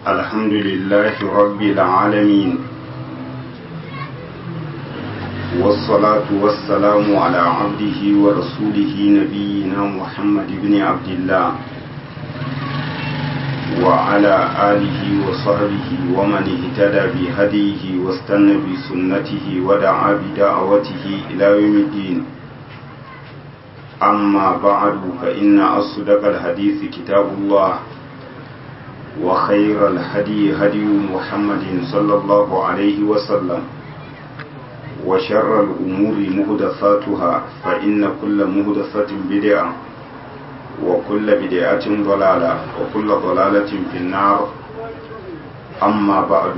الحمد لله رب العالمين والصلاة والسلام على عبده ورسوله نبينا محمد بن عبد الله وعلى آله وصحبه ومن اهتدى بهديه واستنى بسنته ودعا بدعوته إلى يوم الدين أما بعد فإن أصدق الحديث كتاب الله وخير الهدي هدي محمد صلى الله عليه وسلم وشر الأمور مهدثاتها فإن كل مهدثة بدعة وكل بدعة ضلالة وكل ضلالة في النار أما بعد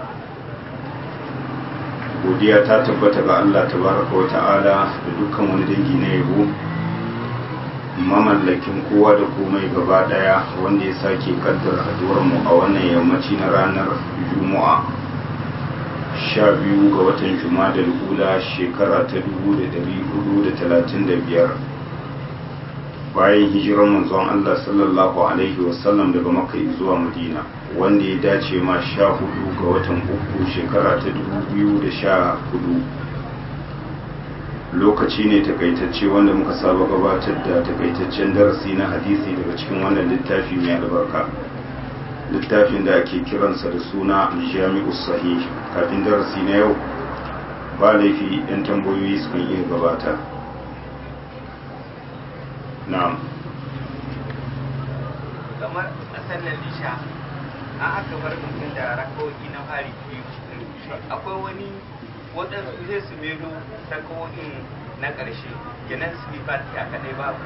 godiya ta tabbata ga Allah tabaraka wa ta'ala da dukkan wani dangi na yabo mamallakin kowa da komai gaba daya wanda ya sake kaddara haduwar mu a wannan yammaci na ranar juma'a sha biyu ga watan juma'a da lula shekara ta dubu da dari hudu da talatin da biyar bayan hijirar manzon Allah sallallahu alaihi wasallam daga makka zuwa madina wanda ya dace ma sha hudu ga watan uku shekara ta dubu biyu da sha hudu lokaci ne takaitacce wanda muka saba gabatar da takaitaccen darasi na hadisi daga cikin wannan littafi mai albarka littafin da ake kiransa da suna jami'u sahih kafin darasi na yau ba laifi yan tambayoyi sukan iya gabata na'am kamar a sallar lisha an aka bar mutum da rakawoki na fari biyu akwai wani waɗansu zai su mero rakawokin na ƙarshe kenan su yi fati a kaɗai babu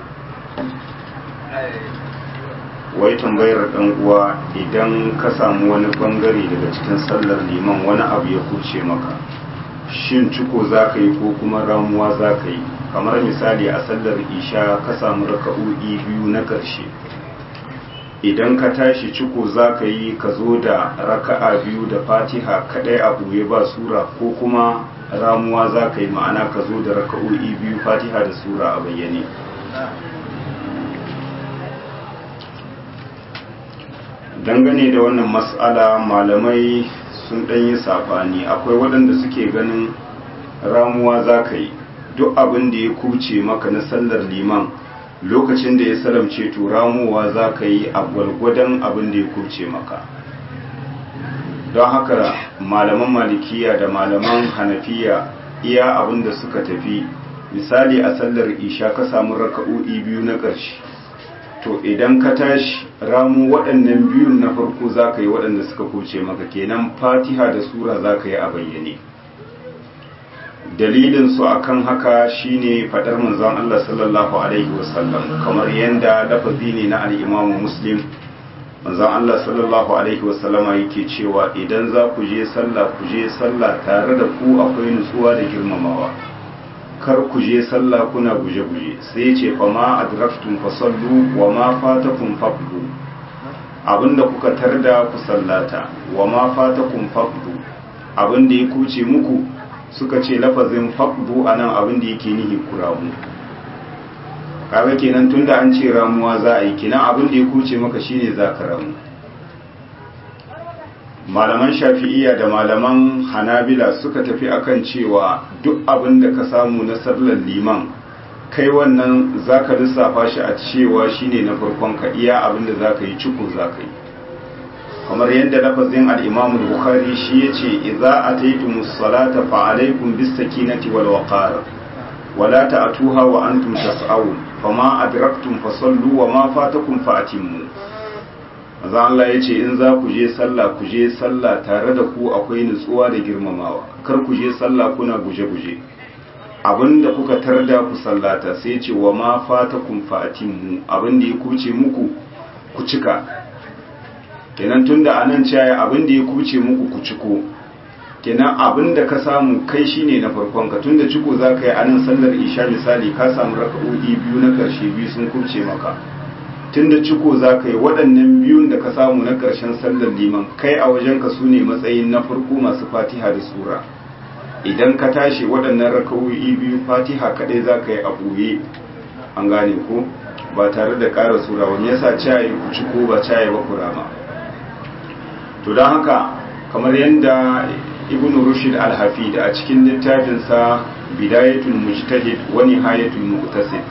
wai tambayar ɗan uwa idan ka samu wani bangare daga cikin sallar liman wani abu ya kuce maka shin ciko za ka yi ko kuma ramuwa za ka yi kamar misali a sallar isha ka samu raka'o'i biyu na ƙarshe idan ka tashi ciko za ka yi ka zo da raka'a biyu da fatiha kaɗai a ɓoye ba sura ko kuma ramuwa za ka yi ma'ana ka zo da raka'o'i biyu fatiha da sura a bayyane dangane da wannan matsala malamai sun ɗanyi saɓani akwai waɗanda suke ganin ramuwa za ka yi duk abin da ya kuce maka na sallar liman lokacin da ya salamce to ramuwa za ka yi a gwalgwadon abin da ya kuce maka don haka malaman malikiya da malaman hanafiya iya abin da suka tafi misali a sallar isha ka samu raka'o'i biyu na ƙarshe to idan ka tashi ramu waɗannan biyun na farko za ka yi waɗanda suka kuce maka kenan fatiha da sura za ka yi a bayyane dalilin su akan haka shine fadar manzon Allah sallallahu alaihi wasallam kamar yanda lafazi ne na al-Imam Muslim manzon Allah sallallahu alaihi wasallama yake cewa idan za ku je sallah ku je sallah tare da ku akwai nutsuwa da girmamawa kar ku je sallah kuna guje-guje sai ce fa ma adraktum fasallu wa ma fatakum faqdu abinda kuka tarda ku sallata wa ma fatakum faqdu abinda ya kuce muku suka ce lafazin faqdu anan abin da yake nihi kuramu kaga kenan tunda an ce ramuwa za a yi kenan abin da ya kuce maka shine za ka ramu malaman shafi'iyya da malaman hanabila suka tafi akan cewa duk abin da ka samu na sallar liman kai wannan za ka lissafa shi a cewa shine na farkon ka iya abin da za ka yi ciko za ka yi kamar yadda lafazin al-Imam al-Bukhari shi yace idza ataytumus salata fa alaykum bis sakinati wal waqar wala ta'tuha wa antum tas'awun fama adraktum fasallu wa ma fatakum fa'timmu maza Allah yace in za ku je sallah ku je sallah tare da ku akwai nutsuwa da girmamawa kar ku je sallah kuna guje-guje abinda kuka tarda ku sallata sai yace wa ma fatakum fa'timmu abinda ya kuce muku ku cika kenan tunda anan caya abin da ya kuce muku ku ciko kenan abin da ka samu kai shine na farkon ka tunda ciko za ka yi anan sallar isha misali ka samu raka'o'i biyu na karshe biyu sun kuce maka tunda ciko za ka yi waɗannan biyun da ka samu na ƙarshen sallar liman kai a wajen ka su ne matsayin na farko masu fatiha da sura idan ka tashi waɗannan raka'o'i biyu fatiha kaɗai za ka yi a ɓoye an gane ko ba tare da ƙara sura wani yasa cayi ku ci ko ba cayi ba ku rama to don haka kamar yadda ibn rushd al-hafid a cikin littafinsa bidayatul mujtahid wa nihayatul muqtasid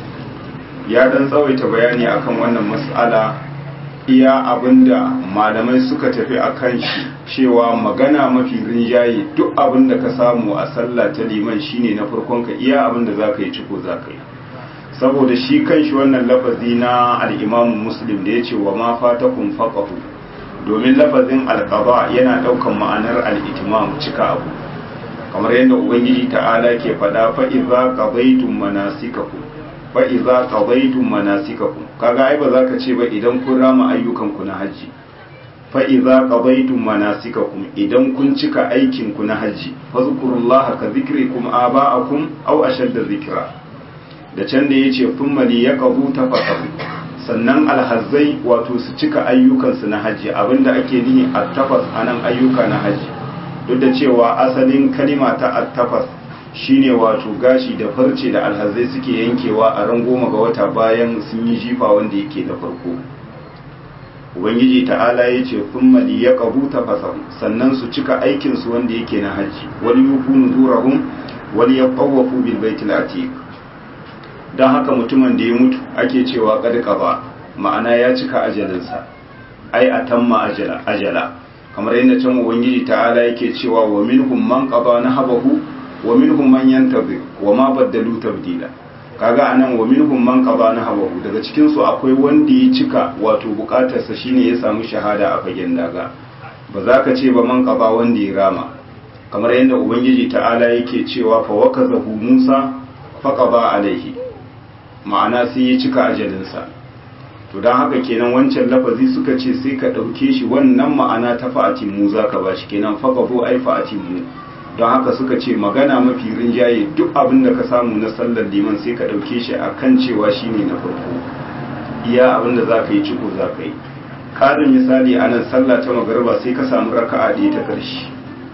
ya dan tsawaita bayani akan wannan mas'ala iya abinda malamai suka tafi akan shi cewa magana mafi rinjaye duk abinda ka samu a sallah ta liman shine na farkon ka iya abinda zaka yi ciko zaka yi saboda shi kanshi wannan lafazi na al-Imam Muslim da yace wa ma fatakum faqahu domin lafazin alqada yana daukan ma'anar al-itimam cika abu kamar yadda ubangiji ta'ala ke fada fa idza qadaytum manasikakum fa idza qadaytum manasikakum kaga ai ba za ka ce ba idan kun rama ayyukan ku na haji fa idza qadaytum manasikakum idan kun cika aikin ku na haji fazkurullaha ka zikrikum aba'akum aw ashadda zikra da can da yace thumma li yaqbu tafaqahu sannan alhazzai wato su cika ayyukansu na haji abinda ake nihi attafas anan ayyuka na haji duk da cewa asalin kalima ta attafas shine wato gashi da farce da alhazai suke yankewa a ran goma ga wata bayan sun yi jifa wanda yake da farko ubangiji ta'ala ya ce kun mali ya kabu ta sannan su cika aikinsu wanda yake na hajji wani yufu nuzurahum wani ya ƙawafu bil baitul atiq don haka mutumin da ya mutu ake cewa kad qaba ma'ana ya cika ajalinsa ai atamma ajala ajala kamar yadda can ubangiji ta'ala yake cewa wa minhum man qada nahabahu wa minhum man yantazir wa ma baddalu tabdila kaga anan wa minhum man qada nahabahu daga cikin su akwai wanda ya cika wato bukatar sa shine ya samu shahada a fagen daga ba za ka ce ba man qada wanda ya rama kamar yadda ubangiji ta'ala yake cewa fa wakazahu musa fa qada alaihi ma'ana sai ya cika ajalinsa to don haka kenan wancan lafazi suka ce sai ka ɗauke shi wannan ma'ana ta fa'atin mu za ka ba shi kenan faƙaɓo ai fa'atin mu don haka suka ce magana mafi rinjaye duk abin da ka samu na sallar liman sai ka ɗauke shi a kan cewa shi ne na farko iya abin da za ka yi ciko za ka yi ƙarin misali a nan sallah ta magarba sai ka samu raka'a ɗaya ta ƙarshe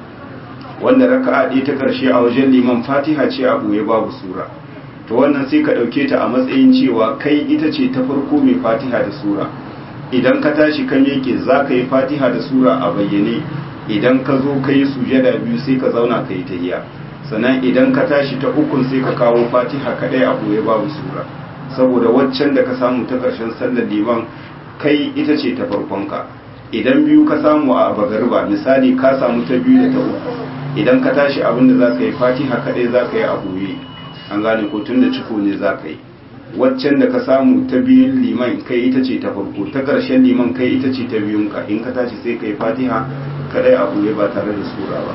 wanda raka'a ɗaya ta ƙarshe a wajen liman fatiha ce a ɓoye babu sura to wannan sai ka ɗauke ta a matsayin cewa kai ita ce ta farko mai fatiha da sura idan ka tashi kan yake za ka yi fatiha da sura a bayyane idan ka zo ka yi sujada biyu sai ka zauna ka yi tahiya sannan idan ka tashi ta ukun sai ka kawo fatiha kaɗai a ɓoye babu sura saboda waccan da ka samu ta ƙarshen sallar liman kai ita ce ta farkonka idan biyu ka samu a bagarba misali ka samu ta biyu da ta uku idan ka tashi abin da za ka yi fatiha kaɗai za ka yi a ɓoye an gane ko tun da ciko ne za ka yi waccan da ka samu ta biyun liman kai ita ce ta farko ta ƙarshen liman kai ita ce ta biyun ka in ka tashi sai ka yi fatiha kadai a buye ba tare da sura ba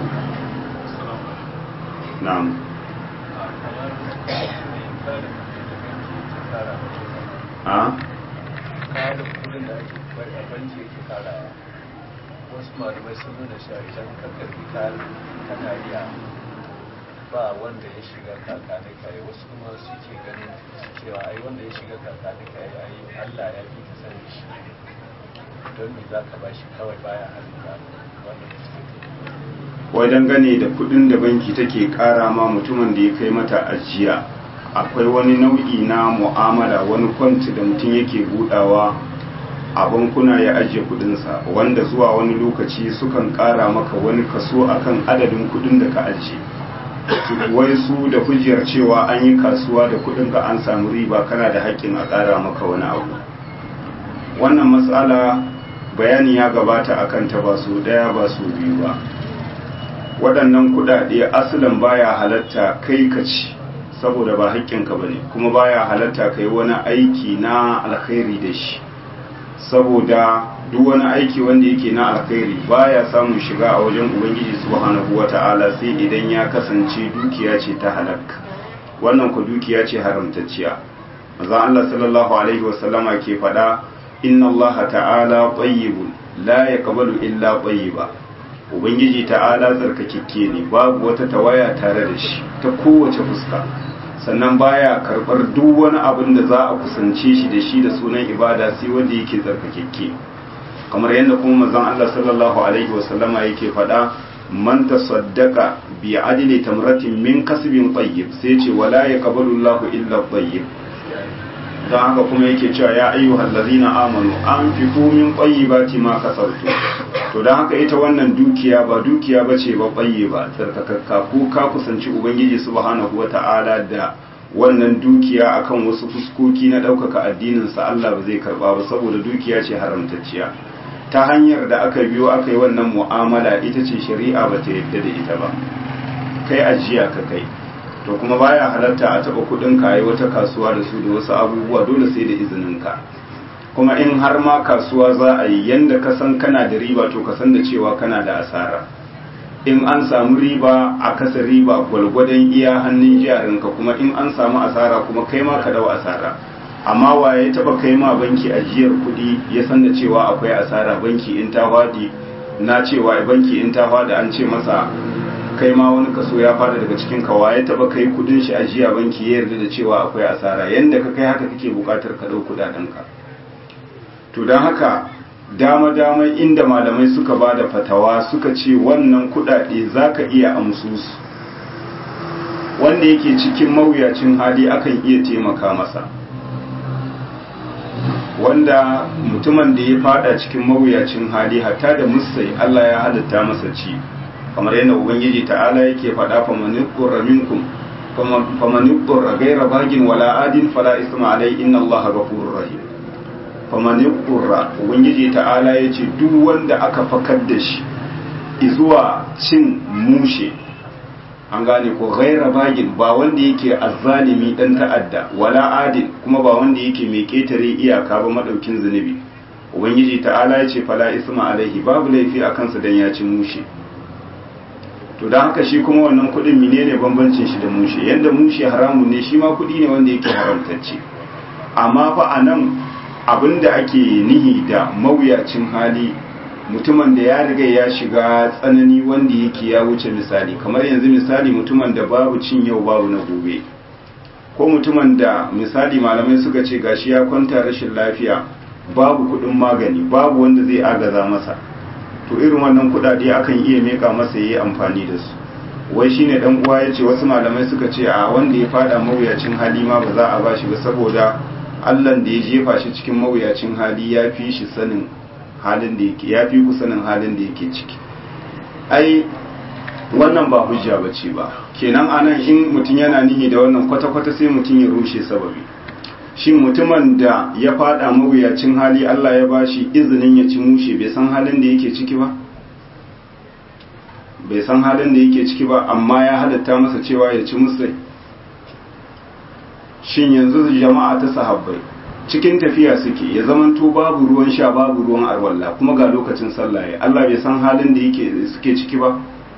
na'am a wasu malamai sun nuna shi idan ka karbi kayan kanariya ba wanda ya shiga kakani kai wasu kuma suke ganin cewa ai wanda ya shiga kakani kai ai Allah ya fi ka sani shi don me za ka bashi kawai baya halitta wannan wai dangane da kudin da banki take kara ma mutumin da ya kai mata ajiya akwai wani nau'i na mu'amala wani kwanti da mutum yake budawa a bankuna ya ajiye kudinsa wanda zuwa wani lokaci sukan kara maka wani kaso akan adadin kudin da ka ajiye wai su da hujjar cewa an yi kasuwa da kudin ka an samu riba kana da haƙƙin a ƙara maka wani abu wannan matsala bayani ya gabata akan ta ba su ɗaya ba su biyu ba waɗannan kuɗaɗe asalin baya halatta kai ka ci saboda ba haƙƙinka ba ne kuma baya halatta kai wani aiki na alkhairi da shi saboda duk wani aiki wanda yake na alkhairi baya samun shiga a wajen ubangiji subhanahu wata'ala sai idan ya kasance dukiya ce ta halak wannan ku dukiya ce haramtacciya manzo Allah sallallahu alaihi wasallama ke faɗa inna Allah ta'ala tayyibun la yaqbalu illa tayyiba ubangiji ta'ala tsarkakekke ne babu wata tawaya tare da shi ta kowace fuska sannan baya karbar duk wani abin da za a kusance shi da shi da sunan ibada sai wanda yake tsarkakekke kamar yadda kuma manzon Allah sallallahu alaihi wasallama yake faɗa man tasaddaqa bi adli tamratin min kasbin tayyib sai ce wala yaqbalu Allahu illa tayyib don haka kuma yake cewa ya ayyuhal ladzina amanu anfiqu min tayyibati ma kasabtum to don haka ita wannan dukiya ba dukiya ba ce ba ɓaye ba tsarkakakka ko ka kusanci ubangiji subhanahu wa ta'ala da wannan dukiya akan wasu fuskoki na ɗaukaka addininsa Allah ba zai karɓa ba saboda dukiya ce haramtacciya ta hanyar da aka biyo aka yi wannan mu'amala ita ce shari'a ba ta yadda da ita ba kai ajiya ka kai to kuma baya halatta a taɓa kuɗin ka yi wata kasuwa da su da wasu abubuwa dole sai da izinin ka kuma in har ma kasuwa za a yi yanda ka san kana da riba to ka san da cewa kana da asara in an samu riba a kasa riba gwalgwadon iya hannun jarinka kuma in an samu asara kuma kai ma ka dau asara amma waye taba kai ma banki ajiyar kuɗi ya san da cewa akwai asara banki in ta fadi na cewa banki in ta fadi an ce masa kai ma wani kaso ya fada daga cikin ka waye taba kai kudin shi ajiya banki ya yarda da cewa akwai asara yanda ka kai haka kake bukatar ka dau kudaden ka to don haka dama-dama inda malamai suka ba da fatawa suka ce wannan kudade za ka iya amsusu wanda yake cikin mawuyacin hali akan iya taimaka masa wanda mutumin da ya fada cikin mawuyacin hali hatta da musai Allah ya halitta masa ci kamar yadda ubangiji ta'ala yake faɗa famanin ƙurra minkum famanin ƙurra gaira bagin wala adin fala isma alai inna Allah ghafurur rahim famanin ƙurra ubangiji ta'ala ya ce duk wanda aka fakar da shi zuwa cin mushe an gane ko gaira bagin ba wanda yake azzalimi dan ta'adda wala adin kuma ba wanda yake mai ketare iyaka ba madaukin zunubi ubangiji ta'ala ya ce fala isma alaihi babu laifi a kansa dan ya ci mushe to dan haka shi kuma wannan kudin menene bambancin shi da mushe yanda mushe haramun ne shi ma kudi ne wanda yake haramtacce amma fa anan abinda ake nihi da mawuyacin hali mutumin da ya riga ya shiga tsanani wanda yake ya wuce misali kamar yanzu misali mutumin da babu cin yau babu na gobe ko mutumin da misali malamai suka ce gashi ya kwanta rashin lafiya babu kudin magani babu wanda zai agaza masa to irin wannan kudade akan iya meka masa yayi amfani da su wai shine dan uwa yace wasu malamai suka ce a wanda ya fada mawuyacin hali ma ba za a bashi ba saboda Allah da ya jefa shi cikin mawuyacin hali ya fi shi sanin halin da yake ya fi ku sanin halin da yake ciki ai wannan ba hujja ba ce ba kenan anan in mutum yana nihi da wannan kwata-kwata sai mutum ya rushe sababi shin mutumin da ya fada mawuyacin hali Allah ya bashi izinin ya ci mushe bai san halin da yake ciki ba bai san halin da yake ciki ba amma ya halatta masa cewa ya ci musai shin yanzu jama'a ta sahabbai cikin tafiya suke ya zamanto babu ruwan sha babu ruwan arwalla kuma ga lokacin sallah ya Allah bai san halin da yake suke ciki ba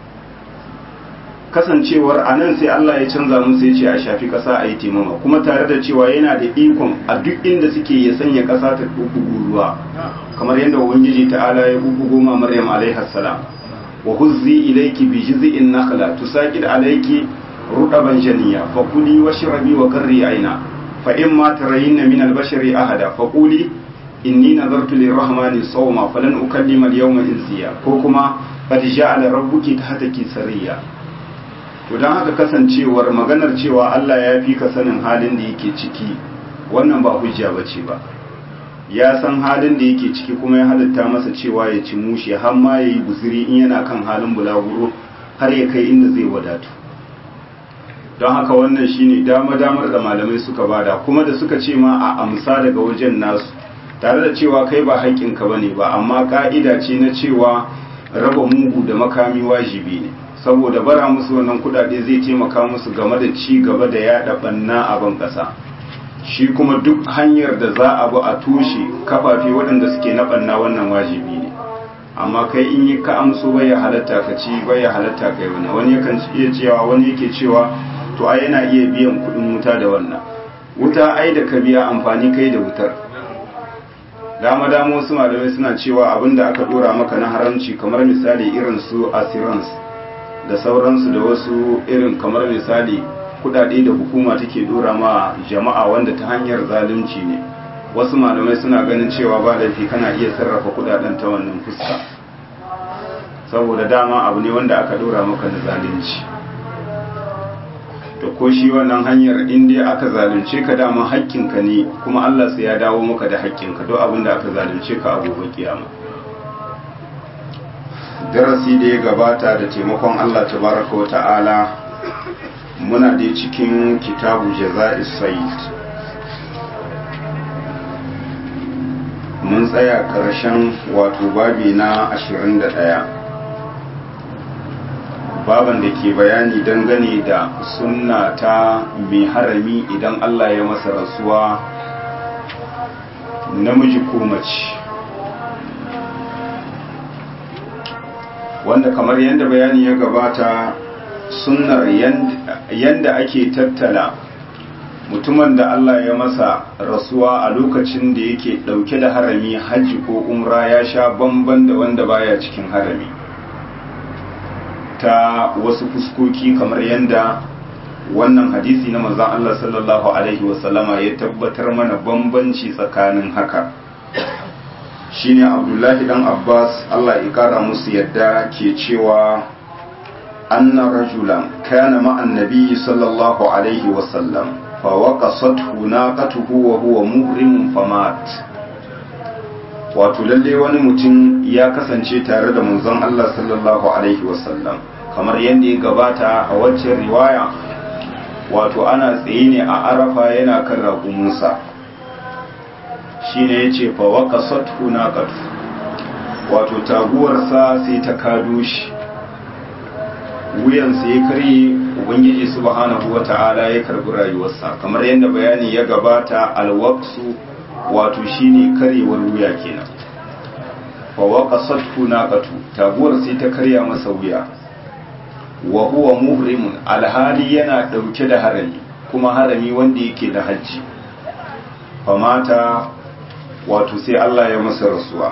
kasancewar anan sai Allah ya canza musu ya ce a shafi kasa a yi taimama kuma tare da cewa yana da ikon a duk inda suke ya sanya kasa ta bugu ruwa kamar yadda ubangiji ta'ala ya bugu ma maryam alaihi salam wa huzzi ilayki bi jiz'in nakhla tusaqid alayki rudaban janiya fakuli washrabi wa qarri aina فإما ترين من البشر أحدا فقولي إني نظرت للرحمن صوما فلن أكلم اليوم إنسيا كوكما قد جعل ربك تحتك سريا to don haka kasancewar maganar cewa Allah ya fi ka sanin halin da yake ciki wannan ba hujja ba ce ba ya san halin da yake ciki kuma ya halitta masa cewa ya ci mushe har ma ya yi guziri in yana kan halin bulaguro har ya kai inda zai wadatu don haka wannan shine dama-damar da malamai suka bada kuma da suka ce ma a amsa daga wajen nasu tare da cewa kai ba haƙƙinka ba ne ba amma ƙa'ida ce na cewa raba mugu da makami wajibi ne saboda bara musu wannan kudade zai taimaka musu game da ci gaba da yaɗa ɓanna a ban ƙasa shi kuma duk hanyar da za a bi a toshe kafafe waɗanda suke na ɓanna wannan wajibi ne amma kai in yi ka amso bai ya halatta ka ci bai ya halatta kai wani wani yakan iya cewa wani yake cewa to ai yana iya biyan kudin wuta da wannan wuta ai da ka biya amfani kai da wutar dama dama wasu malamai suna cewa abinda aka dora maka na haramci kamar misali irin su assurance da sauransu da wasu irin kamar misali kudade da hukuma take dora ma jama'a wanda ta hanyar zalunci ne wasu malamai suna ganin cewa ba laifi kana iya sarrafa kudaden ta wannan fuska saboda dama abu ne wanda aka dora maka na zalunci to ko shi wannan hanyar in dai aka zalunce ka dama haƙƙinka ne kuma Allah sai ya dawo maka da haƙƙinka duk abin da aka zalunce ka a gobe kiyama darasi da ya gabata da taimakon Allah tabaraka wa ta'ala muna da cikin kitabu jaza'is sayyid mun tsaya ƙarshen wato babi na 21 baban da ke bayani dangane da sunna ta mai harami idan Allah ya masa rasuwa namiji ko mace wanda kamar yadda bayani ya gabata sunnar yadda ake tattala mutumin da Allah ya masa rasuwa a lokacin da yake dauke da harami hajji ko umra ya sha bamban da wanda baya cikin harami ta wasu fuskoki kamar yadda wannan hadisi na manzon Allah sallallahu alaihi wasallama ya tabbatar mana bambanci tsakanin haka shine Abdullahi dan Abbas Allah ya kara musu yadda ke cewa anna rajulan kana ma'an nabiyyi sallallahu alaihi wasallam fa waqasathu naqatuhu wa huwa muhrim famat wato lalle wani mutum ya kasance tare da manzon Allah sallallahu alaihi wasallam kamar yadda ya gabata a waccan riwaya wato ana tsaye ne a arafa yana kan raƙumunsa shi ne ya ce fawaka sattu na ƙatu wato taguwarsa sai ta kado shi wuyansa ya karye ubangiji subhanahu wa ta'ala ya karbi rayuwarsa kamar yadda bayani ya gabata alwaksu wato shine karyewar wuya kenan fawaka sattu na ƙatu taguwar sai ta karya masa wuya wa huwa muhrimun alhali yana dauke da harami kuma harami wanda yake da hajji famata wato sai Allah ya masa rasuwa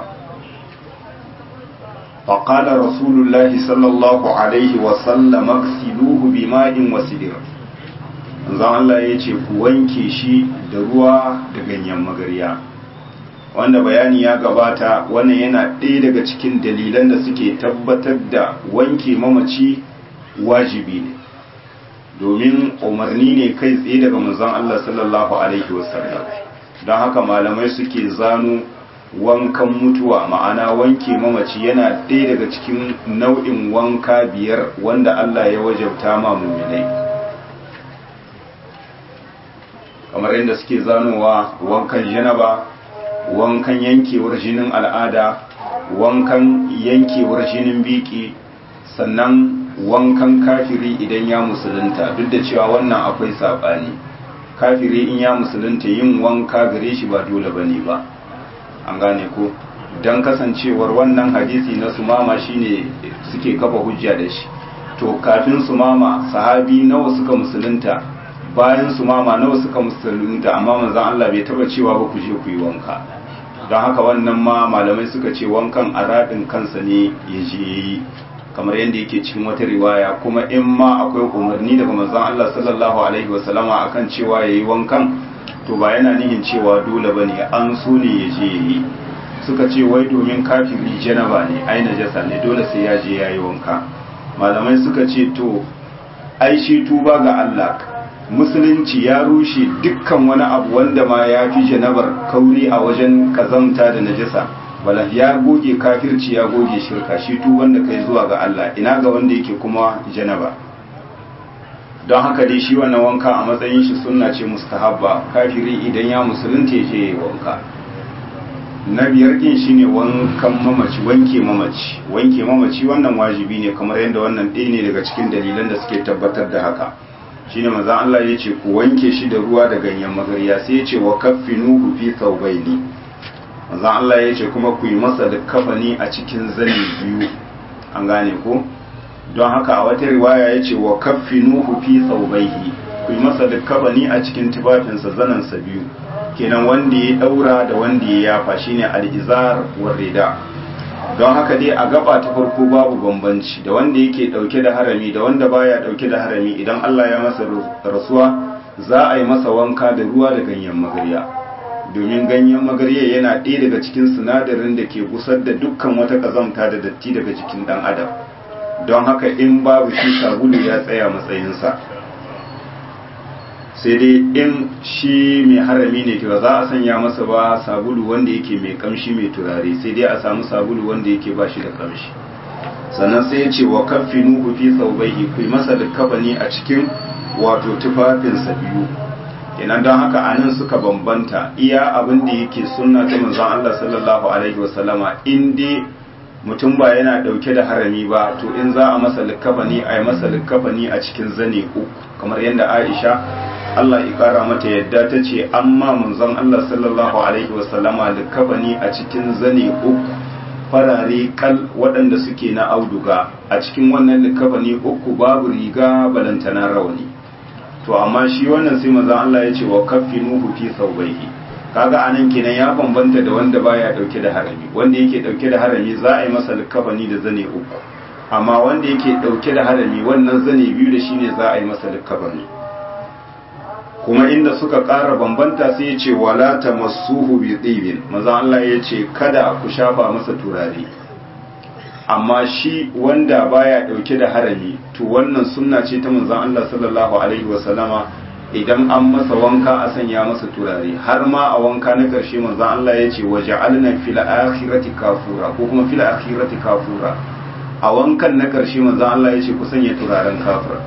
faqala rasulullahi sallallahu alaihi wa sallam aksiluhu bima'in wa sidir zan Allah ya ce ku wanke shi da ruwa da ganyen magarya wanda bayani ya gabata wannan yana ɗaya daga cikin dalilan da suke tabbatar da wanke mamaci wajibi ne domin umarni ne kai tsaye daga manzon Allah sallallahu alaihi wasallam don haka malamai suke zano wankan mutuwa ma'ana wanke mamaci yana ɗaya daga cikin nau'in wanka biyar wanda Allah ya wajabta ma muminai kamar yadda suke zanowa wankan janaba wankan yankewar jinin al'ada wankan yankewar jinin biki sannan wankan kafiri idan ya musulunta duk da cewa wannan akwai saɓani kafiri in ya musulunta yin wanka gare shi ba dole ba ne ba an gane ko don kasancewar wannan hadisi na sumama shine suke kafa hujja da shi to kafin sumama sahabi nawa suka musulunta bayan sumama nawa suka musulunta amma manzon Allah bai taba cewa ba ku je ku yi wanka don haka wannan ma malamai suka ce wankan a raɗin kansa ne ya je yi kamar yadda yake cikin wata riwaya kuma in ma akwai umarni daga manzon Allah sallallahu alaihi wasallama akan cewa yayi wankan to ba yana nihin cewa dole bane an so ne ya je yi suka ce wai domin kafiri janaba ne ai najasa ne dole sai ya je yayi wanka malamai suka ce to ai shi tuba ga Allah musulunci ya rushe dukkan wani abu wanda ma ya fi janabar kauri a wajen kazamta da najasa bala ya goge kafirci ya goge shirka shi tu wanda kai zuwa ga Allah ina ga wanda yake kuma janaba don haka dai shi wannan wanka a matsayin shi sunna ce mustahabba kafiri idan ya musulunta ya je ya wanka na biyar din shine wankan mamaci wanke mamaci wanke mamaci wannan wajibi ne kamar yadda wannan ɗaya ne daga cikin dalilan da suke tabbatar da haka shine manzon Allah ya ce ku wanke shi da ruwa da ganyen magarya sai ya ce wa kaffinuhu fi thawbaini manzon Allah ya ce kuma ku yi masa da kafani a cikin zani biyu an gane ko don haka a wata riwaya ya ce wa kaffinuhu fi thawbaihi ku yi masa da kafani a cikin tufafinsa zanansa biyu kenan wanda ya daura da wanda ya yafa shine al-izar war rida don haka dai a gaba ta farko babu bambanci da wanda yake dauke da harami da wanda baya dauke da harami idan Allah ya masa rasuwa za a yi masa wanka da ruwa da ganyen magarya domin ganyen magarya yana ɗaya daga cikin sinadarin da ke gusar da dukkan wata ƙazamta da datti daga jikin ɗan adam don haka in babu shi sabulu ya tsaya matsayinsa sai dai in shi mai harami ne ba za a sanya masa ba sabulu wanda yake mai kamshi mai turare sai dai a samu sabulu wanda yake ba shi da kamshi sannan sai ya ce wa kaffinuhu fi thawbayhi ku masa likafani a cikin wato tufafinsa biyu kenan don haka anan suka bambanta iya abin da yake sunna ta manzon Allah sallallahu alaihi wasallama in dai mutum ba yana dauke da harami ba to in za a masa likafani a yi masa likafani a cikin zane uku kamar yadda Aisha Allah ya kara mata yadda ta ce amma manzon Allah sallallahu alaihi wasallama likafani a cikin zane uku farare kal waɗanda suke na auduga a cikin wannan likafani uku babu riga balantana rawani to amma shi wannan sai manzon Allah ya ce wa kaffinuhu fi thawbayhi kaga anan kenan ya bambanta da wanda baya dauke da harami wanda yake dauke da harami za a yi masa likafani da zane uku amma wanda yake dauke da harami wannan zane biyu da shine za a yi masa likafani kuma inda suka ƙara bambanta sai ya ce wala tamassuhu bi tibin manzon Allah ya ce kada ku shafa masa turare amma shi wanda baya dauke da harami to wannan sunna ce ta manzon Allah sallallahu alaihi wasallama idan an masa wanka a sanya masa turare har ma a wanka na karshe manzon Allah ya ce waja'alna fil akhirati kafura ko kuma fil akhirati kafura a wankan na karshe manzon Allah ya ce ku sanya turaren kafura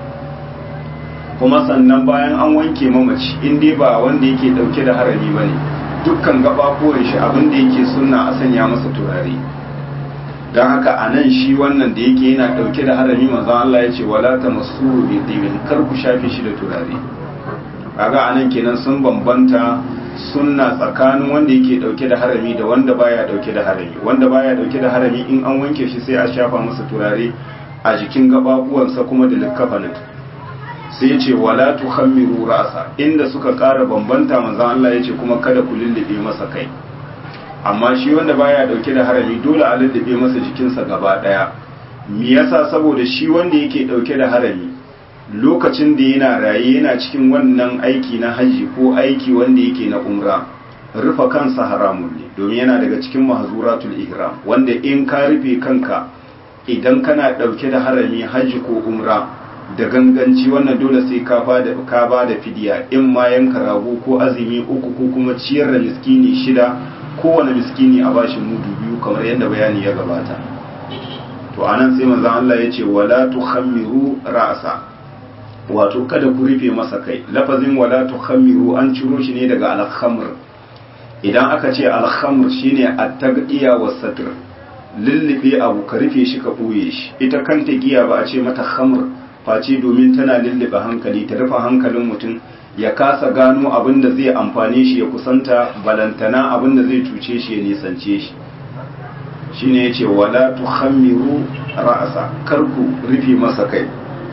kuma sannan bayan an wanke mamaci in dai ba wanda yake dauke da harami bane dukkan gababuwan shi abin da yake sunna a sanya masa turare don haka a nan shi wannan da yake yana dauke da harami manzon Allah ya ce wala tamassu bi dibin kar ku shafe shi da turare kaga a nan kenan sun bambanta sunna tsakanin wanda yake dauke da harami da wanda baya dauke da harami wanda baya dauke da harami in an wanke shi sai a shafa masa turare a jikin gababuwansa kuma da likkafanin sai ya ce wala tuhammiru ra'sa inda suka ƙara bambanta manzon Allah ya ce kuma kada ku lullube masa kai amma shi wanda baya dauke da harami dole a lullube masa jikinsa gaba daya me yasa saboda shi wanda yake dauke da harami lokacin da yana raye yana cikin wannan aiki na haji ko aiki wanda yake na umra rufa kansa haramun ne domin yana daga cikin mahzuratul ihram wanda in ka rufe kanka idan kana dauke da harami haji ko umra da ganganci wannan dole sai ka ba da ka ba da fidiya in ma yanka rago ko azumi uku ko kuma ciyar da miskini shida kowane miskini a bashi mudu biyu kamar yadda bayani ya gabata to anan sai manzon Allah ya ce wala tukhammiru ra'sa wato kada ku rufe masa kai lafazin wala tukhammiru an ciro shi ne daga al-khamr idan aka ce al-khamr shine at-tagdiya was-satr lullube abu ka rufe shi ka boye shi ita kanta giya ba a ce mata khamr face domin tana lullube hankali ta rufe hankalin mutum ya kasa gano abin da zai amfane shi ya kusanta balantana abin da zai cuce shi ya nisance shi shine yace wala tukhammiru ra'sa karku rufe masa kai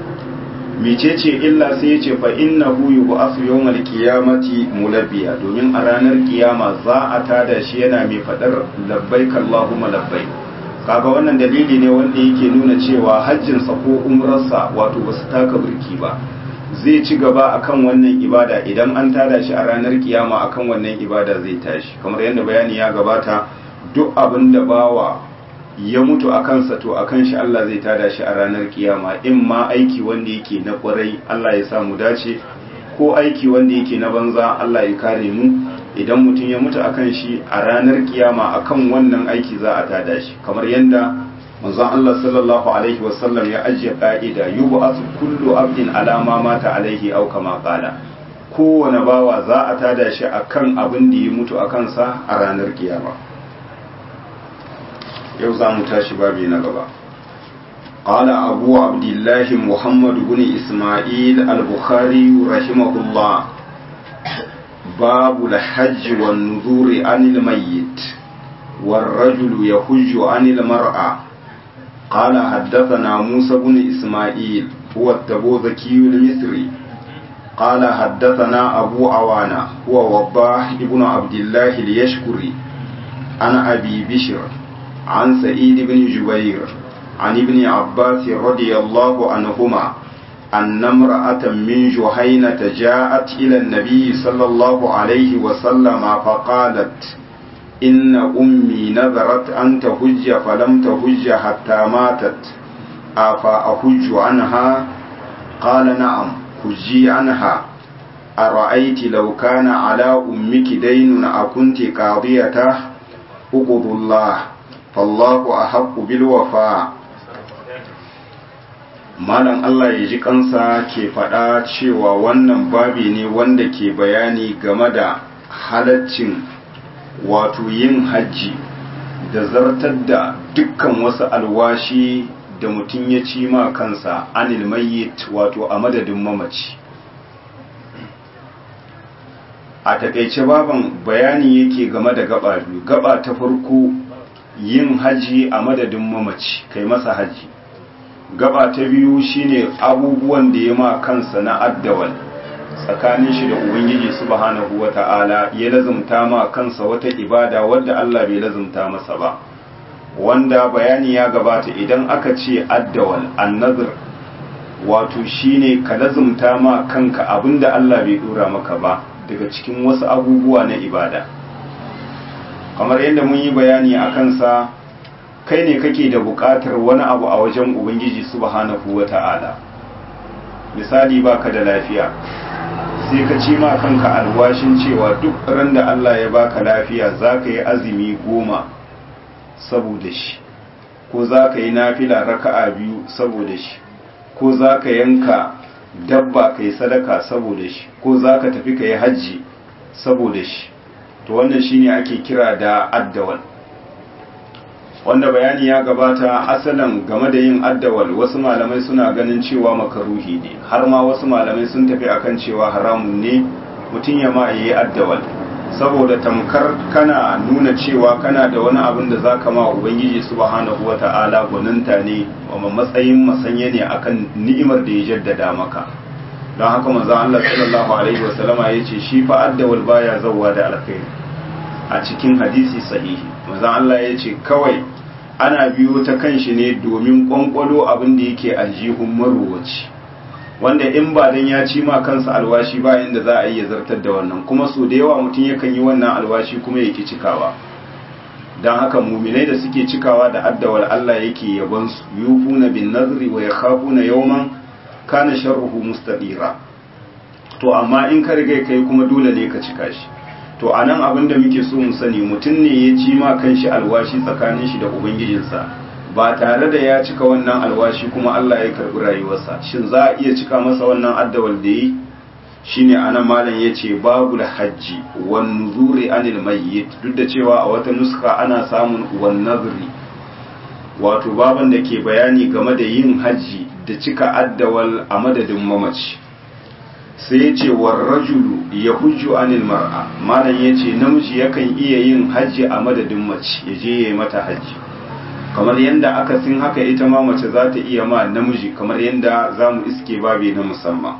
mecece illa sai yace fa innahu yub'athu yawmal qiyamati mulabbiya domin a ranar kiyama za a tada shi yana mai fadar labbaik allahumma labbaik kaga wannan dalili ne wanda yake nuna cewa hajjinsa ko umrarsa wato ba su taka birki ba zai ci gaba akan wannan ibada idan an tada shi a ranar kiyama akan wannan ibada zai tashi kamar yadda bayani ya gabata duk abin da bawa ya mutu a kansa to a kan shi Allah zai tada shi a ranar kiyama in ma aiki wanda yake na kwarai Allah ya samu dace ko aiki wanda yake na banza Allah ya kare mu idan mutum ya mutu akan shi a ranar kiyama akan wannan aiki za a tada shi kamar yadda manzon Allah sallallahu alaihi wasallam ya ajiye ka'ida yub'athu kullu abdin ala ma mata alaihi aw kama qala kowane bawa za a tada shi akan abin da ya mutu akan sa a ranar kiyama yau za mu tashi babi na gaba قال أبو عبد الله محمد بن إسماعيل البخاري رحمه الله باب الحج والنذور عن الميت والرجل يحج عن المرأة قال حدثنا موسى بن إسماعيل هو التبوذكي المصري قال حدثنا أبو عوانة هو وضاح ابن عبد الله اليشكري عن أبي بشر عن سعيد بن جبير عن ابن عباس رضي الله عنهما أن امرأة من جهينة جاءت إلى النبي صلى الله عليه وسلم فقالت إن أمي نذرت أن تهج فلم تهج حتى ماتت أفأهج عنها قال نعم هجي عنها أرأيت لو كان على أمك دين أكنت قاضيته اقضوا الله فالله أحق بالوفاء malam Allah ya ji kansa ke faɗa cewa wannan babi ne wanda ke bayani game da halaccin wato yin hajji da zartar da dukkan wasu alwashi da mutum ya ci ma kansa anil mayyit wato a madadin mamaci a takaice baban bayani yake game da gaba biyu gaba ta farko yin haji a madadin mamaci kai masa haji gaba ta biyu shine abubuwan da ya ma kansa na addawal tsakanin shi da ubangiji subhanahu wata'ala ya lazumta ma kansa wata ibada wadda Allah bai lazumta masa ba wanda bayani ya gabata idan aka ce addawal annazir wato shine ka lazumta ma kanka abinda Allah bai dora maka ba daga cikin wasu abubuwa na ibada kamar yadda mun yi bayani a kansa kai ne kake da buƙatar wani abu a wajen ubangiji subhanahu wata'ala misali baka da lafiya sai ka ci ma kanka alwashin cewa duk ran da Allah ya baka lafiya za ka yi azumi goma saboda shi ko za ka yi nafila raka'a biyu saboda shi ko za ka yanka dabba ka yi sadaka saboda shi ko za ka tafi ka yi hajji saboda shi to wannan shine ake kira da addawal wanda bayani ya gabata asalin game da yin addawal wasu malamai suna ganin cewa makaruhi ne har ma wasu malamai sun tafi akan cewa haramun ne mutum ya ma yi addawal saboda tamkar kana nuna cewa kana da wani abin da za ka ma ubangiji subhanahu wa ta'ala gwaninta ne wa matsayin masanya ne akan ni'imar da ya jaddada maka don haka manzon Allah sallallahu alaihi wasallama ya ce shi fa addawal baya zawwa da alkhairi a cikin hadisi sahihi manzon Allah ya ce kawai ana biyo ta kan shi ne domin kwankwalo abin da yake aljihun maruwaci wanda in ba dan ya ci ma kansa alwashi ba yanda za a yi ya zartar da wannan kuma so da yawa mutum yakan yi wannan alwashi kuma yake cikawa don haka muminai da suke cikawa da addawar Allah yake yabon su yufuna bin nazri wa yakhafuna yawman kana sharruhu mustadira to amma in ka riga kai kuma dole ne ka cika shi to anan abin da muke so mu sani mutum ne ya ci ma kanshi alwashi tsakanin shi da ubangijinsa ba tare da ya cika wannan alwashi kuma Allah ya karbi rayuwarsa shin za a iya cika masa wannan addawal da yi shine anan malam yace babul hajji wan nuzuri anil mayyit duk da cewa a wata nuska ana samun wan nazri wato baban da ke bayani game da yin haji da cika addawal a madadin mamaci sai yace war rajulu yahujju anil mar'a malam yace namiji yakan iya yin haji a madadin mace yaje yayi mata haji kamar yadda aka sin haka ita ma mace za ta iya ma namiji kamar yadda za mu iske babi na musamman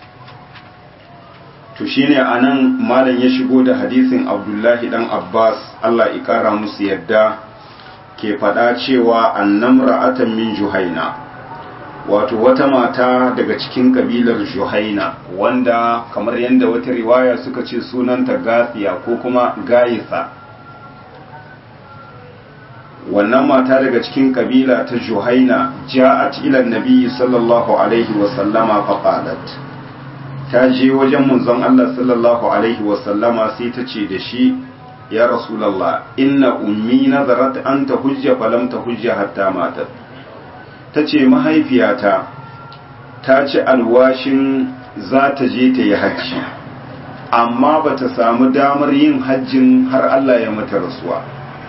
to shine a nan malam ya shigo da hadisin abdullahi dan abbas allah ikara musu yadda ke faɗa cewa annam ra'atan min juhaina wato wata mata daga cikin kabilar juhaina wanda kamar yadda wata riwaya suka ce sunanta gasiya ko kuma gayisa wannan mata daga cikin kabila ta juhaina ja'at ila nabi sallallahu alaihi wa sallama fa qalat ta je wajen manzon Allah sallallahu alaihi wa sallama sai ta ce da shi ya rasulullah inna ummi nazarat an tahujja falam tahujja hatta matat ta ce mahaifiyata ta ci alwashin za ta je ta yi hajji amma ba ta samu damar yin hajjin har Allah ya mata rasuwa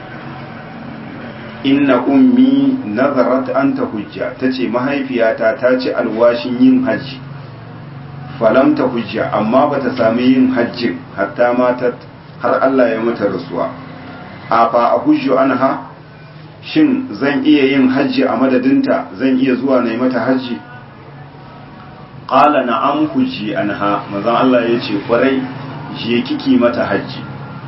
inna ummi nazarat an ta hujja ta ce mahaifiyata ta ci alwashin yin hajji falam ta hujja amma ba ta sami yin hajjin hatta mata har Allah ya mata rasuwa a fa a hujju anha shin zan iya yin hajji a madadinta zan iya zuwa na yi mata hajji ƙala na'am hujji anha mazan Allah ya ce kwarai je kiki mata hajji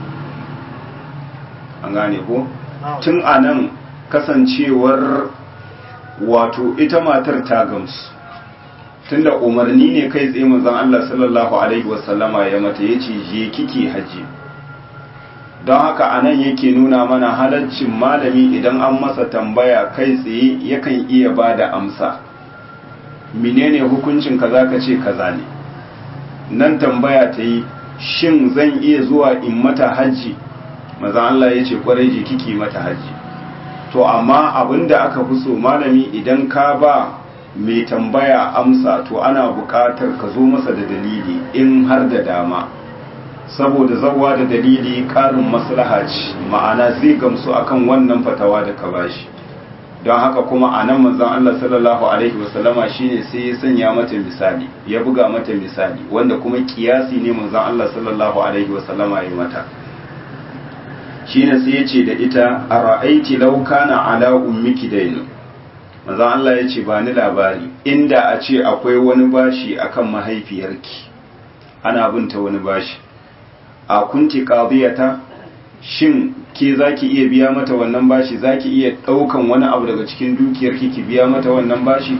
an gane ko tun a nan kasancewar wato ita matar ta gamsu tunda umarni ne kai tsaye manzon Allah sallallahu alaihi wasallama ya mata yace je kike haji don haka anan yake nuna mana halaccin malami idan an masa tambaya kai tsaye yakan iya bada amsa menene hukuncin kaza ka ce kaza ne nan tambaya ta yi shin zan iya zuwa in mata haji manzon Allah yace kwarai je kike mata haji to amma abinda aka fi so malami idan ka ba mai tambaya amsa to ana buƙatar ka zo masa da dalili in har da dama saboda zawa da dalili ƙarin maslaha ce ma'ana zai gamsu akan wannan fatawa da ka bashi don haka kuma a nan manzon Allah sallallahu alaihi wasallama shine sai ya sanya mata misali ya buga mata misali wanda kuma kiyasi ne manzon Allah sallallahu alaihi wasallama ya mata shine sai ya ce da ita ara'aiti law kana ala ummiki dainu manzon Allah ya ce ba ni labari inda a ce akwai wani bashi akan mahaifiyarki ana binta wani bashi a kunti qadiyata shin ke zaki iya biya mata wannan bashi zaki iya daukan wani abu daga cikin dukiyarki ki biya mata wannan bashi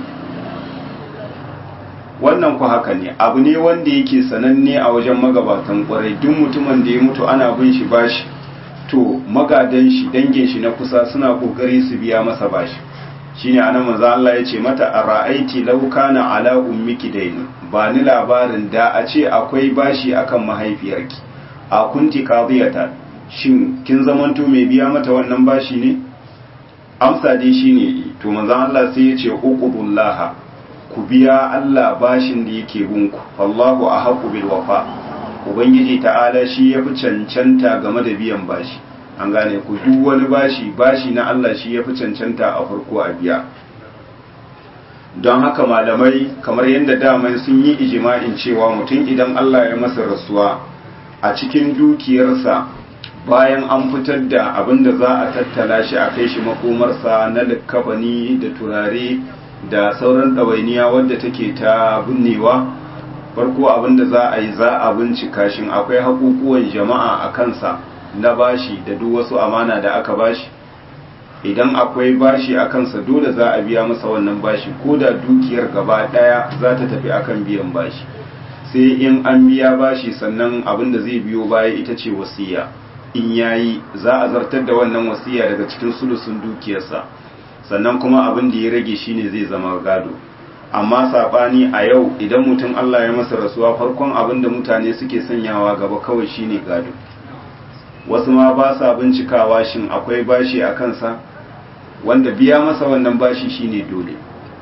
wannan ku haka ne abu ne wanda yake sananne a wajen magabatan kwarai duk mutumin da ya mutu ana bin shi bashi to magadan shi dangin shi na kusa suna kokari su biya masa bashi shine anan manzo Allah ya ce mata ara'aiti law kana ala ummiki dainu ba ni labarin da a ce akwai bashi akan mahaifiyarki a kunti qadiyata shin kin zamanto mai biya mata wannan bashi ne amsa dai shine to manzo Allah sai ya ce uqubullaha ku biya Allah bashin da yake gunku wallahu ahqqu bil wafa ubangiji ta'ala shi yafi cancanta game da biyan bashi an gane ku duk wani bashi bashi na Allah shi yafi cancanta a farko a biya don haka malamai kamar yadda daman sun yi ijima'in cewa mutum idan Allah ya masa rasuwa a cikin dukiyarsa bayan an fitar da abin da za a tattala shi a kai shi makomarsa na likkafani da turare da sauran ɗawainiya wadda take ta binnewa farko abin da za a yi za a bincika shin akwai haƙuƙuwan jama'a a kansa na bashi da duk wasu amana da aka bashi idan akwai bashi a kansa dole za a biya masa wannan bashi ko da dukiyar gaba ɗaya za ta tafi akan biyan bashi sai in an biya bashi sannan abin da zai biyo baya ita ce wasiya in yayi za a zartar da wannan wasiya daga cikin sulusun dukiyarsa sannan kuma abin da ya rage shine zai zama gado amma sabani a yau idan mutum Allah ya masa rasuwa farkon abin da mutane suke sanyawa gaba kawai shine gado wasu ma ba sa bincikawa shin akwai bashi a kansa wanda biya masa wannan bashi shine dole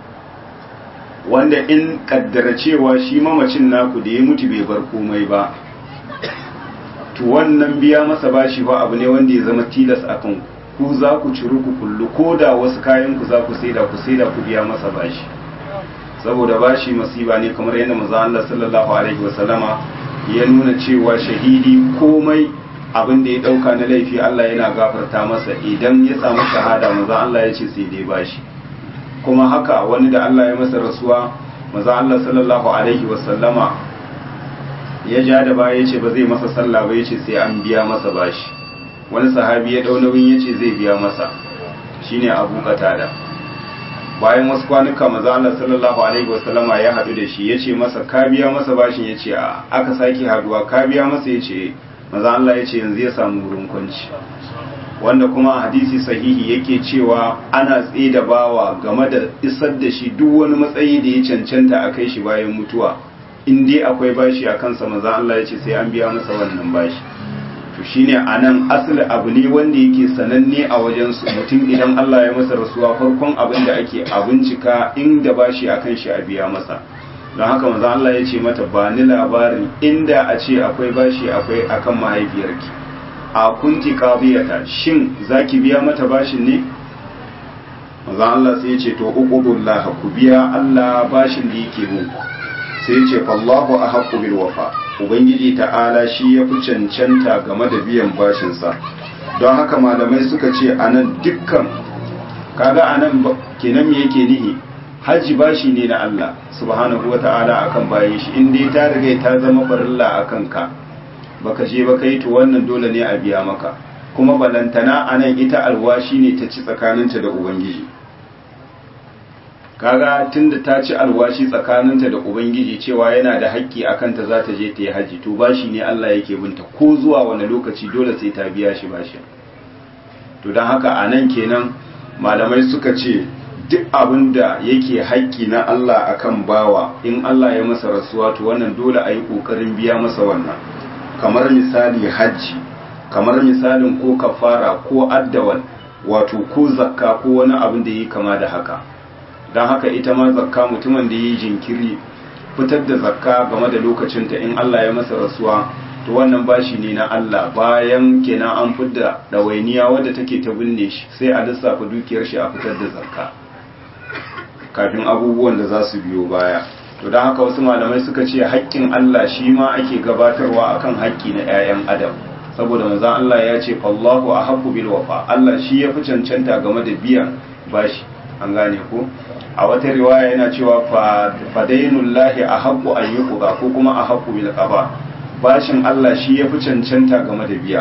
wanda in kaddara cewa shi mamacin naku da ya mutu bai bar komai ba to wannan biya masa bashi ba abu ne wanda ya zama tilas akan ku za ku ciru ku kullu ko da wasu kayan ku za ku saida ku saida ku biya masa bashi saboda bashi masiba ne kamar yadda manzo Allah sallallahu alaihi wasallama ya nuna cewa shahidi komai abin da ya dauka na laifi Allah yana gafarta masa idan ya samu shahada manzo Allah ya ce sai dai bashi kuma haka wani da Allah ya masa rasuwa manzo Allah sallallahu alaihi wasallama ya ja da baya yace ba zai masa sallah ba yace sai an biya masa bashi wani sahabi ya dau nauyin yace zai biya masa shine Abu Qatada bayan wasu kwanuka manzo Allah sallallahu alaihi wasallama ya hadu da shi yace masa ka biya masa bashin yace a aka saki haduwa ka biya masa yace manzo Allah yace yanzu ya samu wurin kwanci wanda kuma hadisi sahihi yake cewa ana tsaye da bawa game da isar da shi duk wani matsayi da ya cancanta a kai shi bayan mutuwa in dai akwai bashi a kansa maza Allah ya ce sai an biya masa wannan bashi to shine anan asali abu ne wanda yake sananne a wajen su mutum idan Allah ya masa rasuwa farkon abin da ake a bincika inda bashi akan shi a biya masa don haka maza Allah ya ce mata ba ni labarin inda a ce akwai bashi akwai akan mahaifiyarki a kunti qadiyata shin zaki biya mata bashin ne maza Allah sai ya ce to uqudullah ku biya Allah bashin da yake muku sai ce fallahu a haƙƙu bil wafa ubangiji ta'ala shi ya fi cancanta game da biyan bashinsa don haka malamai suka ce a nan dukkan kaga a nan kenan me yake nihi hajji bashi ne na Allah subhanahu wa ta'ala akan bayan shi in dai ta riga ta zama farilla akan ka baka je ba kai to wannan dole ne a biya maka kuma balantana a nan ita alwashi ne ta ci tsakaninta da ubangiji kaga tunda ta ci alwashi tsakaninta da ubangiji cewa yana da haƙƙi a kanta za ta je ta yi haji to bashi ne Allah yake binta ko zuwa wani lokaci dole sai ta biya shi bashi to don haka a nan kenan malamai suka ce duk abin da yake haƙƙi na Allah akan bawa in Allah ya masa rasuwa to wannan dole a yi ƙoƙarin biya masa wannan kamar misali hajji kamar misalin ko kafara ko addawal wato ko zakka ko wani abin da yi kama da haka don haka ita ma zakka mutumin da ya yi jinkiri fitar da zakka game da lokacinta in Allah ya masa rasuwa to wannan bashi ne na Allah bayan kenan an fidda ɗawainiya wadda take ta binne shi sai a lissafa dukiyar shi a fitar da zakka kafin abubuwan da za su biyo baya to don haka wasu malamai suka ce haƙƙin Allah shi ma ake gabatarwa akan haƙƙi na 'ya'yan adam saboda manzon Allah ya ce fallahu ahabbu bil wafa Allah shi ya fi cancanta game da biyan bashi an gane ko a wata riwaya yana cewa fadainullahi ahabbu an yuqda ko kuma ahabbu bil qaba bashin Allah shi ya fi cancanta game da biya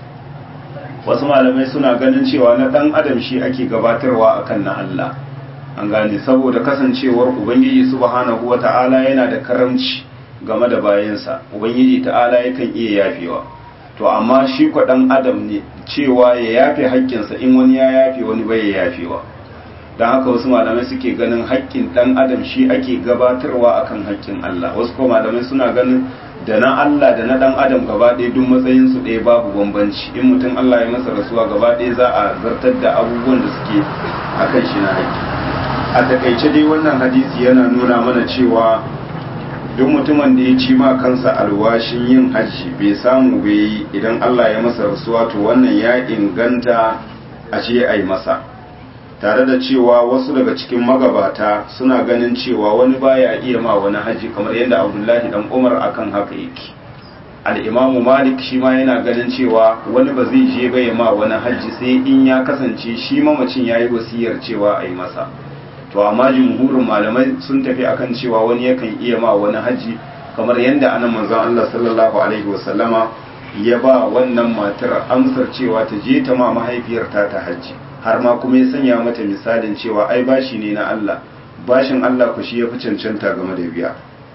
wasu malamai suna ganin cewa na dan adam shi ake gabatarwa akan na Allah an gane saboda kasancewar ubangiji subhanahu wata'ala yana da karamci game da bayansa ubangiji ta'ala yakan iya yafewa to amma shi kwa dan adam ne cewa ya yafe haƙƙinsa in wani ya yafe wani bai ya yafewa don haka wasu malamai suke ganin haƙƙin dan adam shi ake gabatarwa akan haƙƙin Allah wasu kuma malamai suna ganin da na Allah da na dan adam gaba ɗaya duk matsayin su ɗaya babu bambanci in mutum Allah ya masa rasuwa gaba ɗaya za a zartar da abubuwan da suke akan shi na haƙƙi a takaice dai wannan hadisi yana nuna mana cewa duk mutumin da ya ci ma kansa alwashin yin hajji bai samu bai yi idan Allah ya masa rasuwa to wannan ya inganta a ce a yi masa tare da cewa wasu daga cikin magabata suna ganin cewa wani baya iya ma wani hajji kamar yadda abdullahi dan umar akan haka yake al'imamu malik shi ma yana ganin cewa wani ba zai je bai ma wani hajji sai in ya kasance shi mamacin ya yi wasiyar cewa a yi masa to amma jumhurin malamai sun tafi akan cewa wani yakan iya ma wani hajji kamar yadda anan manzon Allah sallallahu alaihi wasallama ya ba wannan matar amsar cewa ta je ta ma mahaifiyarta ta hajji har ma kuma ya sanya mata misalin cewa ai bashi ne na Allah bashin Allah ku shi ya fi cancanta game da biya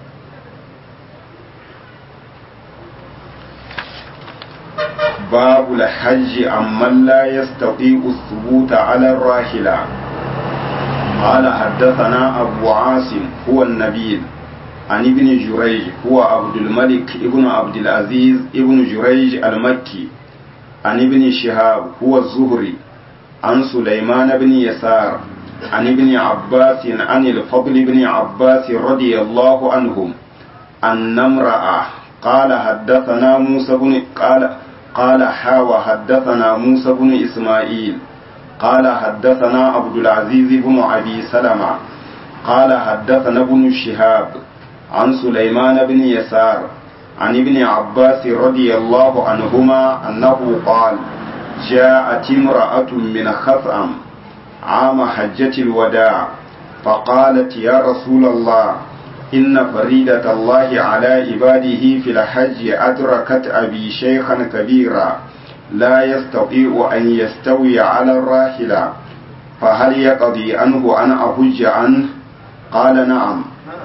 babu lahajji amman la yastati'u thubuta ala rahila قال حدثنا أبو عاصم هو النبيل عن ابن جريج هو عبد الملك ابن عبد العزيز ابن جريج المكي عن ابن شهاب هو الزهري عن سليمان بن يسار عن ابن عباس عن الفضل بن عباس رضي الله عنهم أن امرأة قال حدثنا موسى بن قال قال حاوى حدثنا موسى بن إسماعيل قال حدثنا عبد العزيز بن أبي سلمة قال حدثنا ابن شهاب عن سليمان بن يسار عن ابن عباس رضي الله عنهما أنه قال جاءت امرأة من خثعم عام حجة الوداع فقالت يا رسول الله إن فريدة الله على عباده في الحج أدركت أبي شيخا كبيرا لا يستطيع أن يستوي على الراحلة فهل يقضي عنه أن أحج عنه قال نعم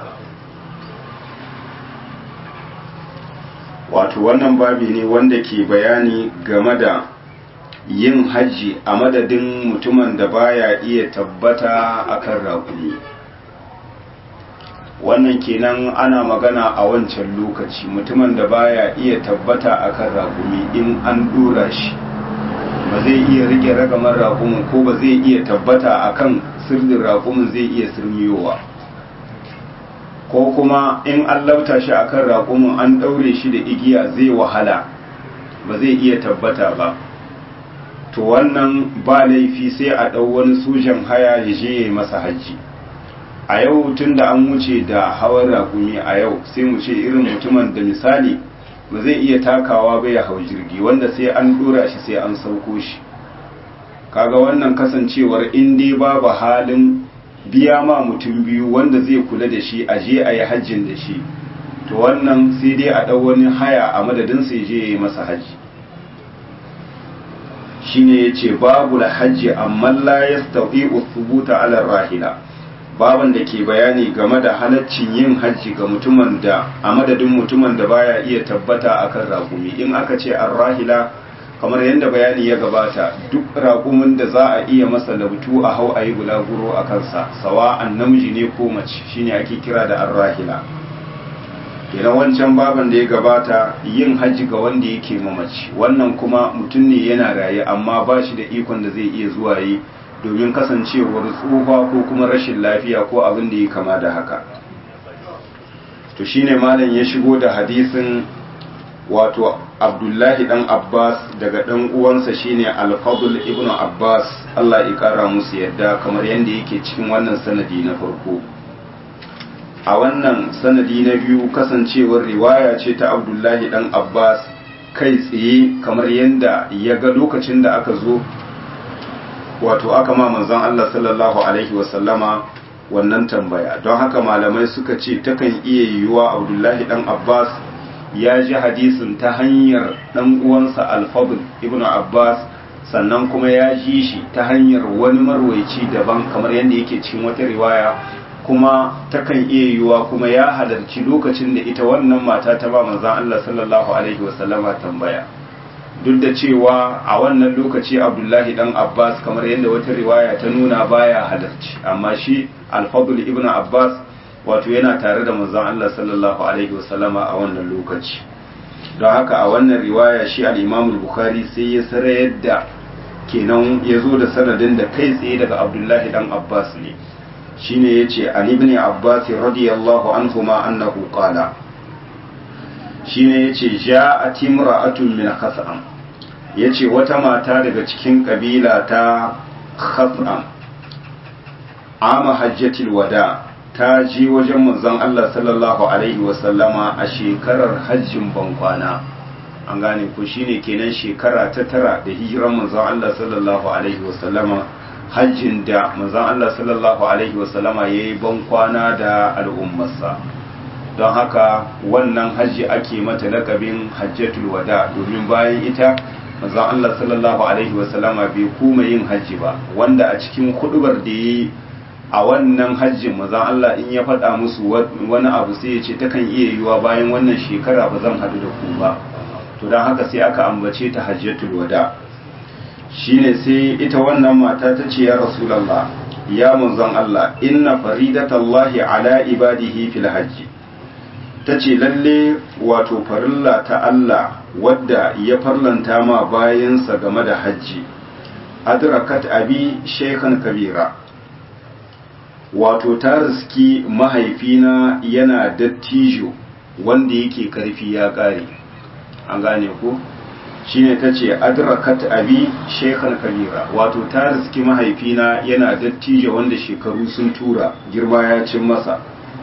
wato wannan babi ne wanda ke bayani game da yin hajji a madadin mutumin da baya iya tabbata akan raƙumi wannan kenan ana magana a wancan lokaci mutumin da baya iya tabbata akan raƙumi in an dora shi ba zai iya rike ragamar raƙumin ko ba zai iya tabbata akan sirrin raƙumin zai iya sirmiyowa ko kuma in an lauta shi akan raƙumin an ɗaure shi da igiya zai wahala ba zai iya tabbata ba to wannan ba laifi sai a ɗau wani sojan haya ya je ya yi masa hajji a yau tun da an wuce da hawan raƙumi a yau sai mu ce irin mutumin da misali ba zai iya takawa ba ya hau jirgi wanda sai an ɗora shi sai an sauko shi kaga wannan kasancewar in dai babu halin biya ma mutum biyu wanda zai kula da shi a je a yi hajjin da shi to wannan sai dai a ɗau wani haya a madadin sai je ya yi masa hajji shine ya ce babu la hajji amma la ya thubuta ala rahila baban da ke bayani game da halaccin yin hajji ga mutumin da a madadin mutumin da baya iya tabbata akan raƙumi in aka ce an rahila kamar yadda bayani ya gabata duk raƙumin da za a iya masa labtu a hau a yi bulaguro a kansa sawa an namiji ne ko mace shine ake kira da arrahila kenan wancan baban da ya gabata yin hajji ga wanda yake mamaci wannan kuma mutum ne yana raye amma ba shi da ikon da zai iya zuwa yi domin kasancewar tsufa ko kuma rashin lafiya ko abin da ya kama da haka to shine malam ya shigo da hadisin wato abdullahi dan abbas daga dan uwansa shine al-fadl ibn abbas Allah ya kara musu yadda kamar yadda yake cikin wannan sanadi na farko a wannan sanadi na biyu kasancewar riwaya ce ta abdullahi dan abbas kai tsaye kamar yadda ya ga lokacin da aka zo wato aka ma manzon Allah sallallahu alaihi wasallama wannan tambaya don haka malamai suka ce takan iya yiwuwa abdullahi dan abbas ya ji hadisin ta hanyar dan uwansa alfadl ibn abbas sannan kuma ya ji shi ta hanyar wani marwaici daban kamar yadda yake cikin wata riwaya kuma takan iya yiwuwa kuma ya halarci lokacin da ita wannan mata ta ba manzon Allah sallallahu alaihi wasallama tambaya duk da cewa a wannan lokaci abdullahi dan abbas kamar yadda wata riwaya ta nuna baya halarci amma shi alfadul ibn abbas wato yana tare da manzon Allah sallallahu alaihi wasallama a wannan lokaci don haka a wannan riwaya shi al-imam bukhari sai ya sarayar da kenan ya zo da sanadin da kai tsaye daga abdullahi dan abbas ne shine yace an ibn abbas radiyallahu anhuma annahu qala shine yace ja'at imra'atun min khas'am yace wata mata daga cikin kabila ta khas'am ama hajjatil wada ta ji wajen manzon Allah sallallahu alaihi wasallama a shekarar hajjin bankwana an gane ko shine kenan shekara ta tara da hijiran manzon Allah sallallahu alaihi wasallama hajjin da manzon Allah sallallahu alaihi wasallama yayi bankwana da al'ummarsa don haka wannan hajji ake mata lakabin hajjatul wada domin bayan ita manzon Allah sallallahu alaihi wasallama bai kuma yin hajji ba wanda a cikin hudubar da yayi a wannan hajjin mazan Allah in ya faɗa musu wani abu sai ya ce takan iya yiwuwa bayan wannan shekara ba zan haɗu da ku ba to don haka sai aka ambace ta hajjatul wada shine sai ita wannan mata ta ce ya rasulallah ya manzon Allah inna faridatallahi ala ibadihi fil hajji ta ce lalle wato farilla ta Allah wadda ya farlanta ma bayansa game da hajji adrakat abi shaykhan kabira wato ta riski mahaifina yana dattijo wanda yake karfi ya kare an gane ko shine ta ce adrakat abi shekhan kabira wato ta riski mahaifina yana dattijo wanda shekaru sun tura girma ya cin masa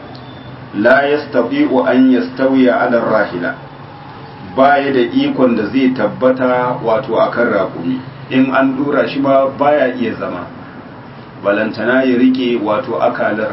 la yastati'u an yastawiya ala rahila baya da ikon da zai tabbata wato akan raƙumi in an dura shi ba baya iya zama balantana ya rike wato akalar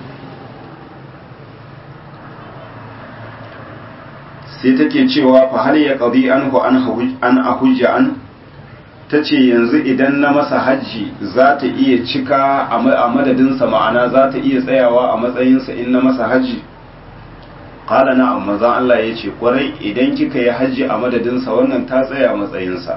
sai take cewa fa hal ya qadi anhu an ahujja an tace yanzu idan na masa hajji za ta iya cika a madadinsa ma'ana za ta iya tsayawa a matsayinsa in na masa hajji qala na amma zan Allah ya ce kwarai idan kika yi hajji a madadinsa wannan ta tsaya matsayinsa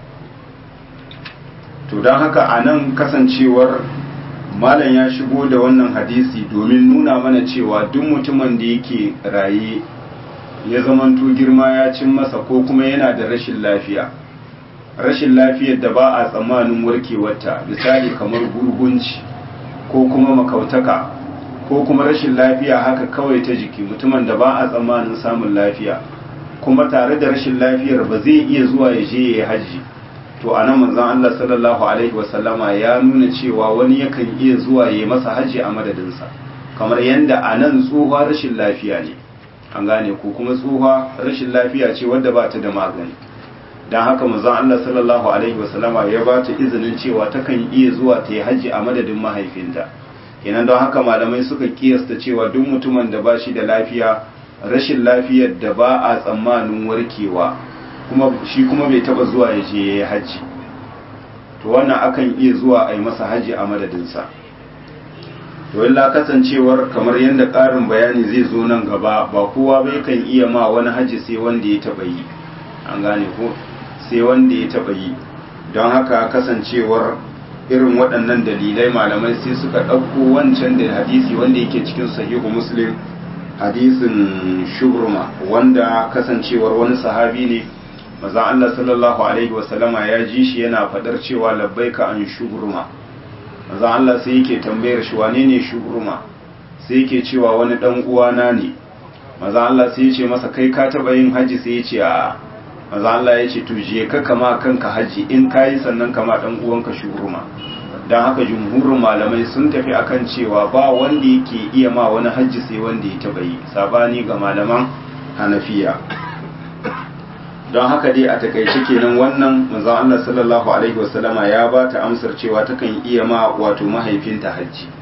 to don haka a nan kasancewar malam ya shigo da wannan hadisi domin nuna mana cewa duk mutumin da yake raye ya zamanto girma ya cin masa ko kuma yana da rashin lafiya rashin lafiyar da ba a tsammanin warkewarta misali kamar gurgunci ko kuma makautaka ko kuma rashin lafiya haka kawai ta jiki mutumin da ba a tsammanin samun lafiya kuma tare da rashin lafiyar ba zai iya zuwa ya je ya yi hajji to a nan manzon Allah sallallahu alaihi wasallama ya nuna cewa wani yakan iya zuwa ya masa hajji a madadinsa kamar yadda a nan tsohuwa rashin lafiya ne an gane ko kuma tsohuwa rashin lafiya ce wadda ba ta da magani don haka manzon Allah sallallahu alaihi wasallama ya ba ta izinin cewa takan iya zuwa ta yi hajji a madadin mahaifinta kenan don haka malamai suka kiyasta cewa duk mutumin da ba shi da lafiya rashin lafiyar da ba a tsammanin warkewa kuma shi kuma bai taba zuwa ya je ya yi hajji to wannan akan iya zuwa a yi masa hajji a madadinsa to illa kasancewar kamar yadda ƙarin bayani zai zo nan gaba ba kowa bai kan iya ma wani hajji sai wanda ya taba yi an gane ko sai wanda ya taba yi don haka kasancewar irin waɗannan dalilai malamai sai suka ɗauko wancan da hadisi wanda yake cikin sahihu muslim hadisin shubruma wanda kasancewar wani sahabi ne maza Allah sallallahu alaihi wasallama ya ji shi yana fadar cewa labbaika an shubruma manzon Allah sai yake tambayar shi wane ne shubruma sai yake cewa wani dan uwana ne manzon Allah sai ya ce masa kai ka taba yin haji sai ya ce a manzon Allah ya ce to je ka kama kanka haji in kayi sannan kama dan uwanka shubruma dan haka jumhurin malamai sun tafi akan cewa ba wanda yake iya ma wani haji sai wanda ya taba yi sabani ga malaman Hanafiya don haka dai a takaice kenan wannan manzon Allah sallallahu alaihi wasallama ya ba ta amsar cewa takan iya ma wato mahaifinta hajji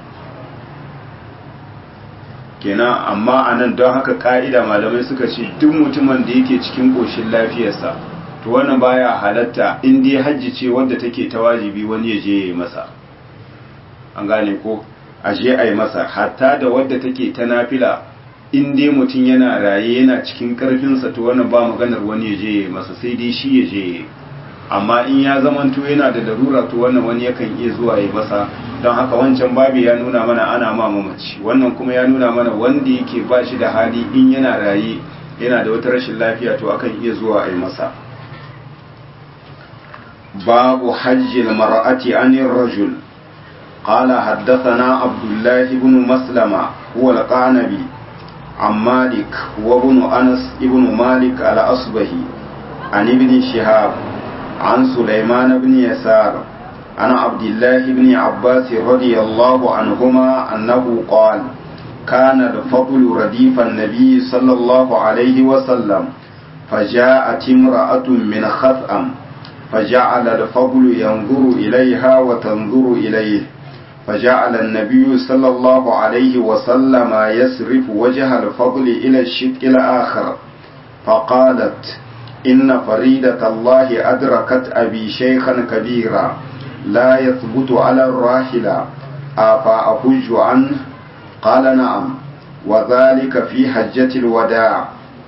kenan amma anan don haka ka'ida malamai suka ce duk mutumin da yake cikin koshin lafiyarsa to wannan baya halatta in dai hajji ce wadda take ta wajibi wani ya je ya yi masa an gane ko a je a yi masa hatta da wadda take ta nafila in dai mutum yana raye yana cikin karfinsa to wannan ba maganar wani ya je ya masa sai dai shi ya je amma in ya zamanto yana da larura to wannan wani yakan iya zuwa ya masa don haka wancan babi ya nuna mana ana ma mamaci wannan kuma ya nuna mana wanda yake ba shi da hali in yana raye yana da wata rashin lafiya to akan iya zuwa a yi masa babu hajjil mar'ati anir rajul قال حدثنا عبد الله بن مسلمة هو القعنبي عن مالك وابن أنس ابن مالك على أصبه عن ابن شهاب عن سليمان بن يسار عن عبد الله بن عباس رضي الله عنهما أنه قال كان الفضل رديف النبي صلى الله عليه وسلم فجاءت امرأة من خثأم فجعل الفضل ينظر إليها وتنظر إليه فجعل النبي صلى الله عليه وسلم يصرف وجه الفضل إلى الشق الآخر فقالت إن فريدة الله أدركت أبي شيخا كبيرا لا يثبت على الراحلة أفأحج عنه قال نعم وذلك في حجة الوداع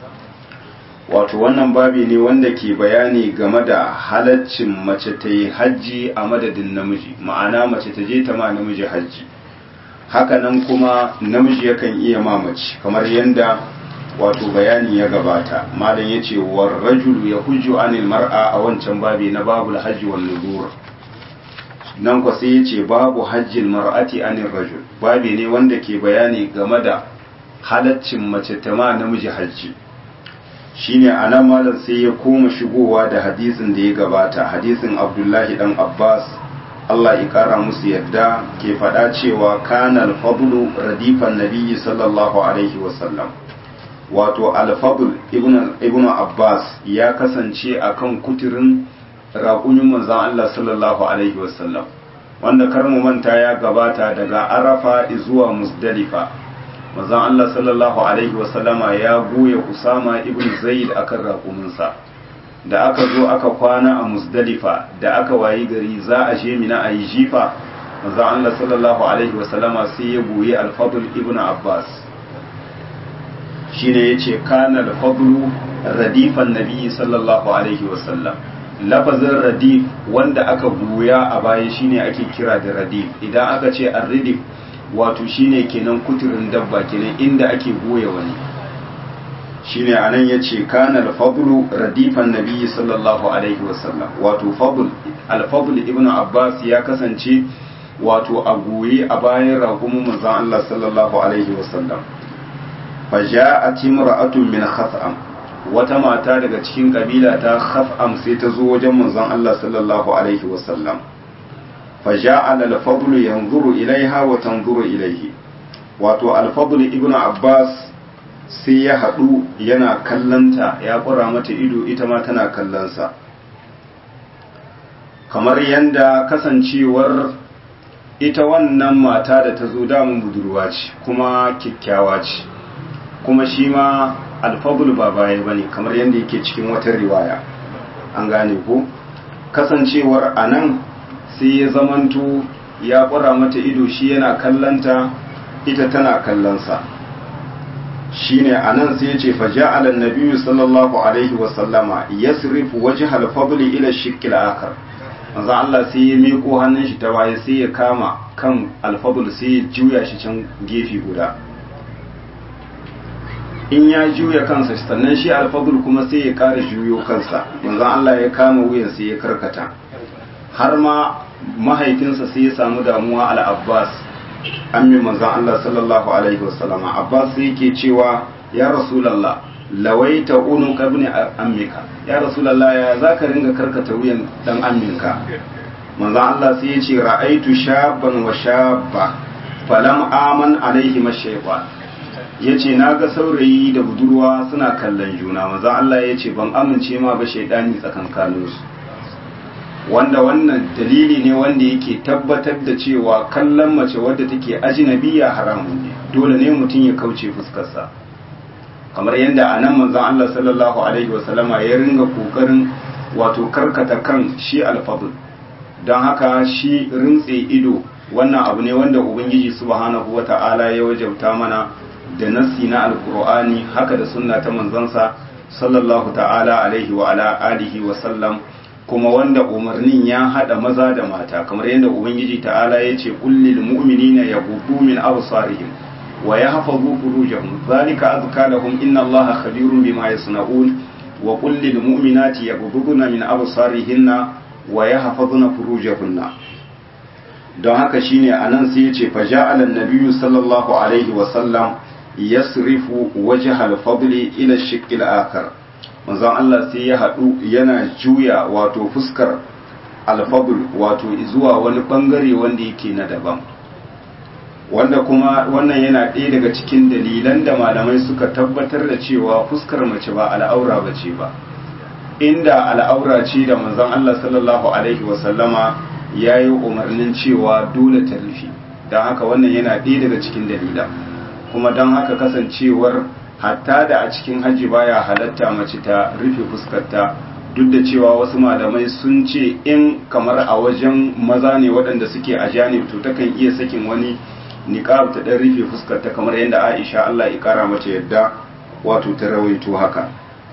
wato wannan babi ne wanda ke bayani game da halaccin mace ta yi hajji a madadin namiji ma'ana mace ta je ta ma namiji hajji hakanan kuma namiji yakan iya ma mace kamar yadda wato bayani ya gabata malam ya ce wa rajulu ya hujju anil mar'a a wancan babi na babul hajji wal nudur nan kwa sai ya ce babu hajjil mar'ati anil rajul babi ne wanda ke bayani game da halaccin mace ta ma namiji hajji shine anan malam sai ya koma shigowa da hadisin da ya gabata hadisin abdullahi dan abbas Allah ya kara musu yadda ke faɗa cewa kana al-fadlu radifan nabiyyi sallallahu alaihi wasallam wato al-fadl ibn ibn abbas ya kasance akan kuturin raƙumin manzon Allah sallallahu alaihi wasallam wanda kar mu manta ya gabata daga arafa zuwa musdalifa manzon Allah sallallahu alaihi wasallama ya goya Usama ibn Zaid akan raƙuminsa da aka zo aka kwana a Musdalifa da aka wayi gari za a je mina a yi jifa manzon Allah sallallahu alaihi wasallama sai ya goyi al-Fadl ibn Abbas shine yace kana al-Fadl radifan nabi sallallahu alaihi wasallam lafazin radif wanda aka goya a baya shine ake kira da radif idan aka ce ar-radif wato shine kenan kuturin dabba kenan inda ake goya wani shine anan yace kana al-fadl radifan nabi sallallahu alaihi wasallam wato fadl al-fadl ibnu abbas ya kasance wato a goye a bayan ragumin manzon Allah sallallahu alaihi wasallam faja'at imra'atun min khas'am wata mata daga cikin kabila ta khas'am sai ta zo wajen manzon Allah sallallahu alaihi wasallam فجعل الفضل ينظر إليها وتنظر إليه wato alfadul ibnu abbas sai ya haɗu yana kallanta ya ƙura mata ido ita ma tana kallonsa kamar yadda kasancewar ita wannan mata da ta zo damun budurwa ce kuma kyakkyawa ce kuma shi ma alfadul ba baya ba ne kamar yadda yake cikin wata riwaya an gane ko kasancewar a nan sai ya zamanto ya ƙura mata ido shi yana kallanta ita tana kallonsa shi ne a nan sai ya ce faja alan nabiyu sallallahu alaihi wasallama ya sirifu waje halfabuli ila shikil akar manzo Allah sai ya miko hannun shi ta waye sai ya kama kan alfabul sai ya juya shi can gefe guda in ya juya kansa sannan shi alfadul kuma sai ya kara juyo kansa manzon Allah ya kama wuyan sai ya karkata har ma mahaifinsa sai ya samu damuwa al-Abbas ammin manzon Allah sallallahu alaihi wasallama Abbas sai yake cewa ya Rasulullah lawaita unu kabni ammika ya Rasulullah ya zaka ringa karkata wuyan dan amminka manzon Allah sai ya ce ra'aitu shaban wa shabba falam aman alaihi mashaytan yace naga saurayi da budurwa suna kallon juna manzon Allah ya ce ban amince ma ba shaydani tsakankaninsu wanda wannan dalili ne wanda yake tabbatar da cewa kallon mace wadda take ajinabiya haramun ne dole ne mutum ya kauce fuskarsa kamar yadda a nan manzon Allah sallallahu alaihi wasallama ya ringa kokarin wato karkata kan shi alfadul don haka shi rintse ido wannan abu ne wanda ubangiji subhanahu wata'ala ya wajabta mana da nassi na alkur'ani haka da sunna ta manzansa sallallahu ta'ala alaihi wa ala alihi wa sallam kuma wanda umarnin ya hada maza da mata kamar yadda ubangiji ta'ala ya ce kullil mu'minina yaghuddu min absarihim wa yahfazu furujahum zalika azka lahum inna allaha khabirun bima yasna'un wa kullil mu'minati yaghudduna min absarihinna wa yahfazuna furujahunna don haka shine anan sai yace fa ja'ala an-nabiyyu sallallahu alaihi wa sallam yasrifu wajha al-fadli ila ash-shiqq al-akhar manzon Allah sai ya haɗu yana juya wato fuskar alfabul wato zuwa wani bangare wanda yake na daban wanda kuma wannan yana ɗaya daga cikin dalilan da malamai suka tabbatar da cewa fuskar mace ba al'aura ba ce ba inda al'aura ce da manzon Allah sallallahu alaihi wasallama ya yi umarnin cewa dole ta rufe don haka wannan yana ɗaya daga cikin dalilan kuma don haka kasancewar hatta da a cikin hajji baya halatta mace ta rufe fuskarta duk da cewa wasu malamai sun ce in kamar a wajen maza ne waɗanda suke a janib to takan iya sakin wani niqab ta dan rufe fuskarta kamar yadda Aisha Allah ya kara mata yadda wato ta rawaito haka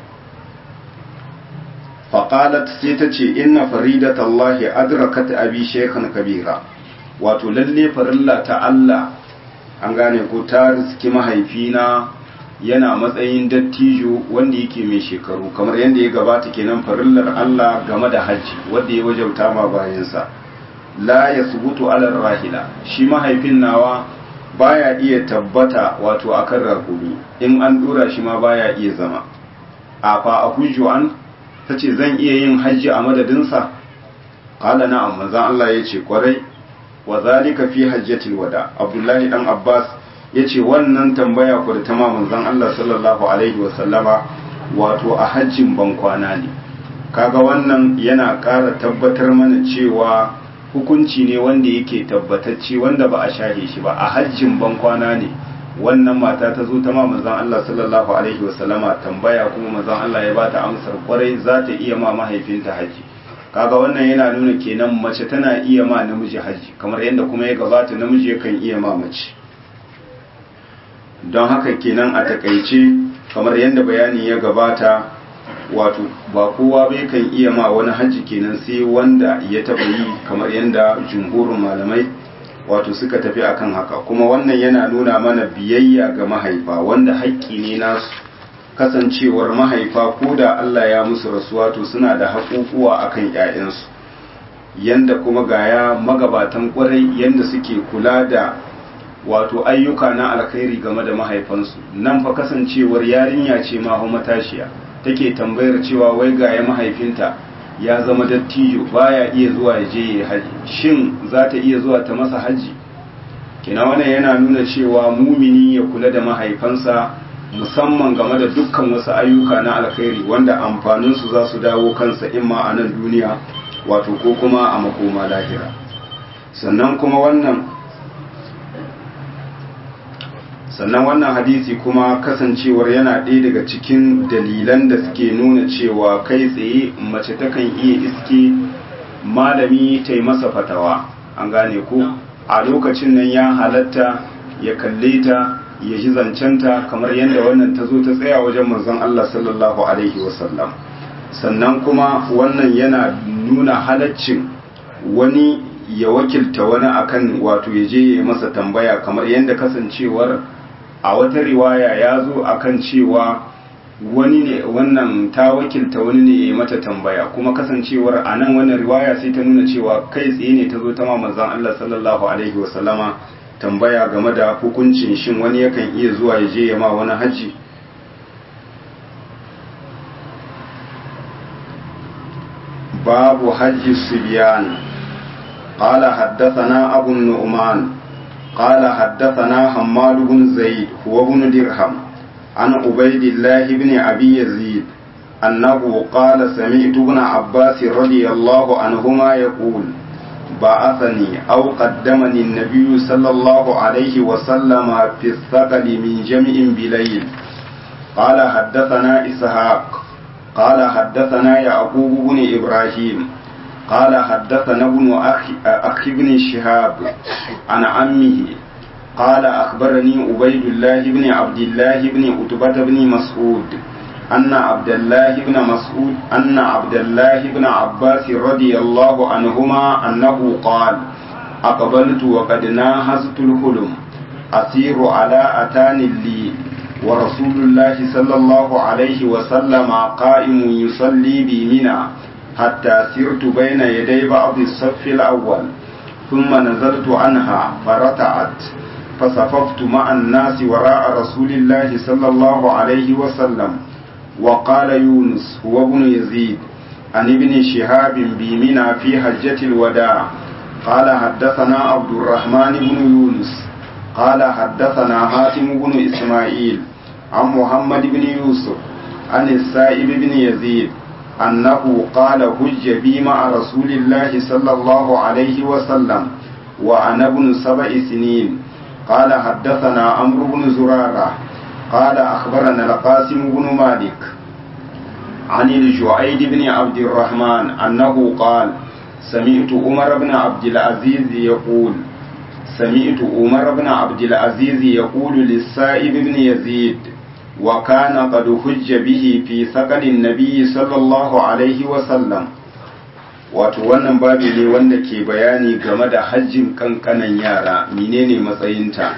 faqalat sai ta ce inna faridatallahi adrakat abi shaykhan kabira wato lalle farilla ta Allah an gane ko ta riski mahaifina yana matsayin dattijo wanda yake mai shekaru kamar yadda ya gabata kenan farillar Allah game da hajji wanda ya wajauta ma bayansa la ya subutu alar rahila shi mahaifin nawa baya iya tabbata wato akan rakumi in an dora shi ma baya iya zama a fa a hujju an tace zan iya yin hajji a madadinsa qala na'am manzon Allah yace kwarai wa zalika fi hajjatil wada abdullahi dan abbas ya ce wannan tambaya ku da ta manzon Allah sallallahu Alaihi wasallama wato a hajjin bankwana ne kaga wannan yana ƙara tabbatar mana cewa hukunci ne wanda yake tabbatacce wanda ba a shahe shi ba a hajjin bankwana ne wannan mata ta zo ta manzon Allah sallallahu Alaihi wasallama tambaya kuma manzon Allah ya bata amsar kwarai za ta iya ma mahaifinta hajji kaga wannan yana nuna kenan mace tana iya ma namiji hajji kamar yadda kuma ya gabata namiji yakan iya ma mace don haka kenan a takaice kamar yadda bayani ya gabata wato ba kowa bai kan iya ma wani hajji kenan sai wanda ya taba yi kamar yadda jumhurin malamai wato suka tafi akan haka kuma wannan yana nuna mana biyayya ga mahaifa wanda haƙƙi ne nasu kasancewar mahaifa ko da Allah ya musu rasuwa to suna da haƙuƙuwa akan ƴaƴansu yanda kuma gaya magabatan ƙwarai yanda suke kula da wato ayyuka na alkhairi game da mahaifansu nan fa kasancewar yarinya ce ma matashiya take tambayar cewa wai ga ya mahaifinta ya zama dattijo baya iya zuwa ya je ya haji shin za ta iya zuwa ta masa haji kina wannan yana nuna cewa mumini ya kula da mahaifansa musamman game da dukkan wasu ayyuka na alkhairi wanda amfaninsu za su dawo kansa imma a nan duniya wato ko kuma a makoma lahira sannan kuma wannan sannan wannan hadisi kuma kasancewar yana ɗaya daga cikin dalilan da suke nuna cewa kai tsaye mace takan iya iske malami ta yi masa fatawa an gane ko a lokacin nan ya halatta ya kalle ta ya ji zancenta kamar yadda wannan ta zo ta tsaya wajen manzon Allah sallallahu alaihi wasallam sannan kuma wannan yana nuna halaccin wani ya wakilta wani akan wato ya je ya masa tambaya kamar yadda kasancewar a wata riwaya ya zo akan cewa wani ne wannan ta wakilta wani ne ya mata tambaya kuma kasancewar a nan wannan riwaya sai ta nuna cewa kai tsaye ne ta zo ta manzon Allah sallallahu alaihi wasallama tambaya game da hukuncin shin wani yakan iya zuwa ya je ya ma wani haji babu hajji subyan قال حدثنا أبو النعمان قال حدثنا حماد بن زيد هو ابن درهم عن عبيد الله بن أبي يزيد أنه قال سمعت ابن عباس رضي الله عنهما يقول بعثني أو قدمني النبي صلى الله عليه وسلم في الثقل من جمع بليل قال حدثنا إسحاق قال حدثنا يعقوب بن إبراهيم قال حدثنا ابن أخي, أخي بن شهاب عن عمه قال أخبرني عبيد الله بن عبد الله بن عتبة بن مسعود أن عبد الله بن مسعود أن عبد الله بن عباس رضي الله عنهما أنه قال أقبلت وقد ناهزت الحلم أسير على أتان لي ورسول الله صلى الله عليه وسلم قائم يصلي بمنى حتى سرت بين يدي بعض الصف الأول ثم نزلت عنها فرتعت فصففت مع الناس وراء رسول الله صلى الله عليه وسلم وقال يونس هو ابن يزيد عن ابن شهاب بمنى في حجة الوداع قال حدثنا عبد الرحمن بن يونس قال حدثنا حاتم بن إسماعيل عن محمد بن يوسف عن السائب بن يزيد أنه قال هج بي مع رسول الله صلى الله عليه وسلم وأنا ابن سبع سنين قال حدثنا عمرو بن زرارة قال أخبرنا القاسم بن مالك عن الجعيد بن عبد الرحمن أنه قال سمعت عمر بن عبد العزيز يقول سمعت عمر بن عبد العزيز يقول للسائب بن يزيد وكان قد حج به في ثقل النبي صلى الله عليه وسلم wato wannan babi ne wanda ke bayani game da hajjin kankanan yara menene matsayinta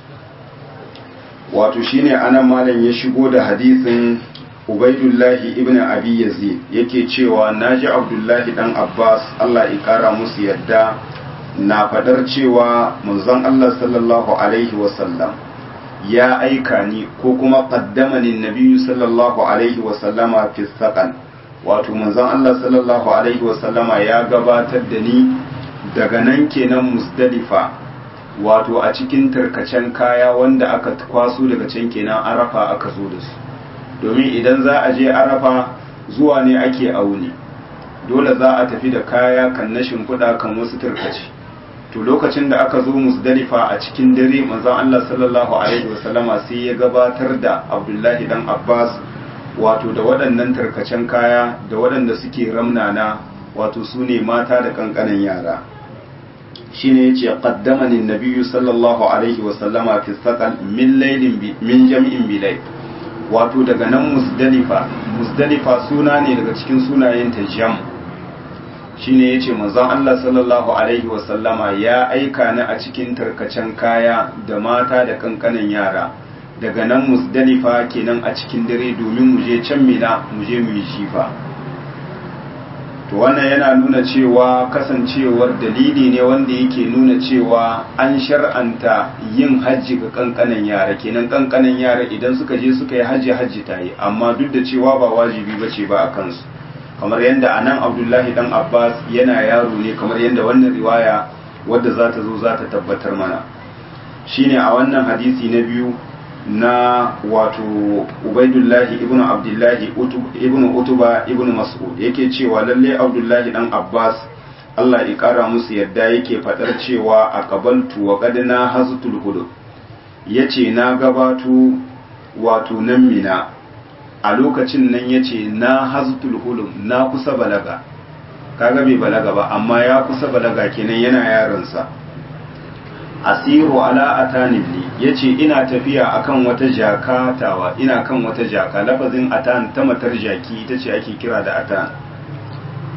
wato shine anan malam ya shigo da hadisin ubaidullahi ibn abi yazid yake cewa naji abdullahi dan abbas allah ya kara musu yadda na fadar cewa manzon allah sallallahu alaihi wasallam ya aika ni ko kuma qaddamani nabiyyu sallallahu alaihi wasallama fi saqan wato manzon Allah sallallahu alaihi wasallama ya gabatar da ni daga nan kenan musdalifa wato a cikin tarkacen kaya wanda aka kwaso daga can kenan arafa aka zo da su domin idan za a je arafa zuwa ne ake auni dole za a tafi da kaya kan na shimfiɗa kan wasu tarkace to lokacin da aka zo musdalifa a cikin dare manzon Allah sallallahu alaihi wasallama sai ya gabatar da Abdullahi dan Abbas wato da waɗannan tarkacen kaya da waɗanda suke ramnana wato su ne mata da ƙanƙanan yara shi ne ya ce ƙaddamanin nabiyu sallallahu alaihi wasallama fi saƙal min lailin min jam'in bilai wato daga nan musdalifa musdalifa suna ne daga cikin sunayen ta jam shi ne ya ce manzon Allah sallallahu alaihi wasallama ya aika ni a cikin tarkacen kaya da mata da ƙanƙanan yara daga nan musdalifa kenan a cikin dare domin mu je can mina mu je mu yi shifa to wannan yana nuna cewa kasancewar dalili ne wanda yake nuna cewa an shar'anta yin hajji ga kankanan yara kenan kankanan yara idan suka je suka yi hajji hajji ta yi amma duk da cewa ba wajibi ba ce ba a kansu kamar yadda a nan abdullahi dan abbas yana yaro ne kamar yadda wannan riwaya wadda za ta zo za ta tabbatar mana shine a wannan hadisi na biyu na wato ubaidullahi ibnu abdullahi ibnu utuba ibnu mas'ud yake cewa lalle abdullahi dan abbas Allah ya kara musu yadda yake fadar cewa a qabaltu wa qad na haztul hudud yace na gabato wato nan mina a lokacin nan yace na haztul hulum na kusa balaga kaga bai balaga ba amma ya kusa balaga kenan yana yaransa asiru ala atanin li yace ina tafiya akan wata jaka tawa ina kan wata jaka lafazin atan ta matar jaki ita ce ake kira da atan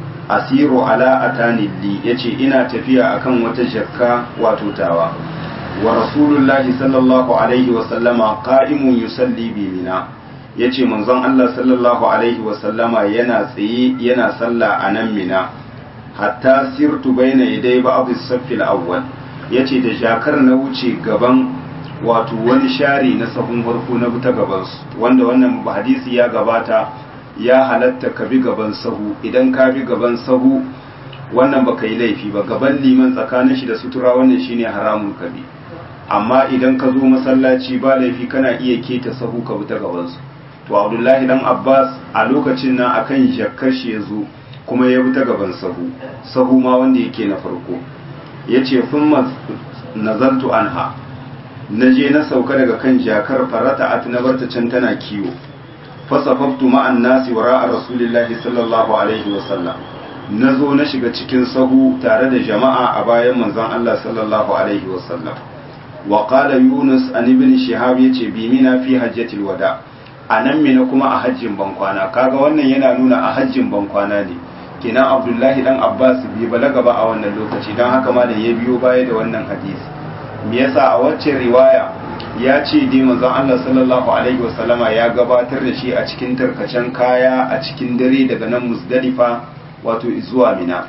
asiru ala atanin li yace ina tafiya akan wata jakka wato tawa wa rasulullahi sallallahu alaihi wa sallama qa'imun yusalli bi mina yace manzon Allah sallallahu alaihi wa sallama yana tsaye yana sallah a nan mina hatta sirtu baina yadai ba'd as-saff al-awwal yace da jakar na wuce gaban wato wani share na sahun farko na ta gaban su wanda wannan hadisi ya gabata ya halatta ka bi gaban sahu idan ka bi gaban sahu wannan baka yi laifi ba gaban liman tsakanin shi da sutura wannan shine haramun ka bi amma idan ka zo masallaci ba laifi kana iya keta sahu ka bi ta gaban su to Abdullahi dan Abbas a lokacin nan akan jakkar shi ya zo kuma ya bi ta gaban sahu sahu ma wanda yake na farko yace thumma nazartu anha naje na sauka daga kan jakar farata at na barta can tana kiwo fasafaftu ma'an nasi wara rasulillahi sallallahu alaihi wasallam na zo na shiga cikin sahu tare da jama'a a bayan manzon Allah sallallahu alaihi wasallam wa qala yunus an ibn shihab yace bi mina fi hajjatil wada anan mina kuma a hajjin bankwana kaga wannan yana nuna a hajjin bankwana ne kenan abdullahi dan abbas bai balaga ba a wannan lokaci dan haka ma da ya biyo baya da wannan hadisi me yasa a wacce riwaya ya ce dai manzon Allah sallallahu alaihi wasallama ya gabatar da shi a cikin tarkacen kaya a cikin dare daga nan Muzdalifa wato zuwa Mina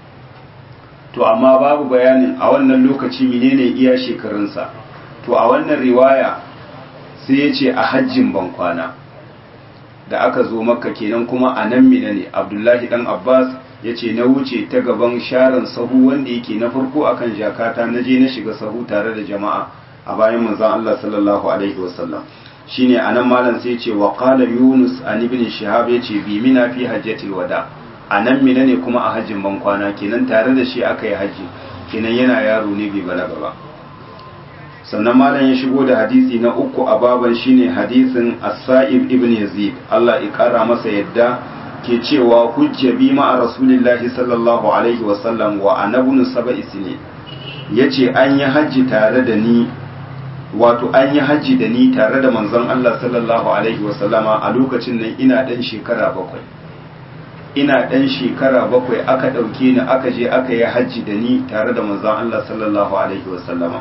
to amma babu bayanin a wannan lokaci menene iya shekarunsa to a wannan riwaya sai ya ce a hajjin bankwana da aka zo makka kenan kuma a nan mina ne abdullahi dan abbas ya ce na wuce ta gaban sharan sahu wanda yake na farko akan jakata na je na shiga sahu tare da jama'a a bayan manzon Allah sallallahu alaihi wasallam shine anan malam sai ce wa qala yunus an ibn shihab yace bi mina fi hajjatil wada anan mina ne kuma a hajjin ban kwana kenan tare da shi aka yi haji kenan yana yaro ne bai balaga ba sannan malam ya shigo da hadisi na uku a baban shine hadisin as-sa'ib ibn yazid Allah ya kara masa yadda ke cewa hujja bi ma rasulillahi sallallahu alaihi wasallam wa anabun sab'i sinin yace an yi haji tare da ni wato an yi hajji da ni tare da manzon Allah sallallahu alaihi wasallama a lokacin nan ina dan shekara bakwai ina dan shekara bakwai aka ɗauke ni aka je aka yi hajji da ni tare da manzon Allah sallallahu alaihi wasallama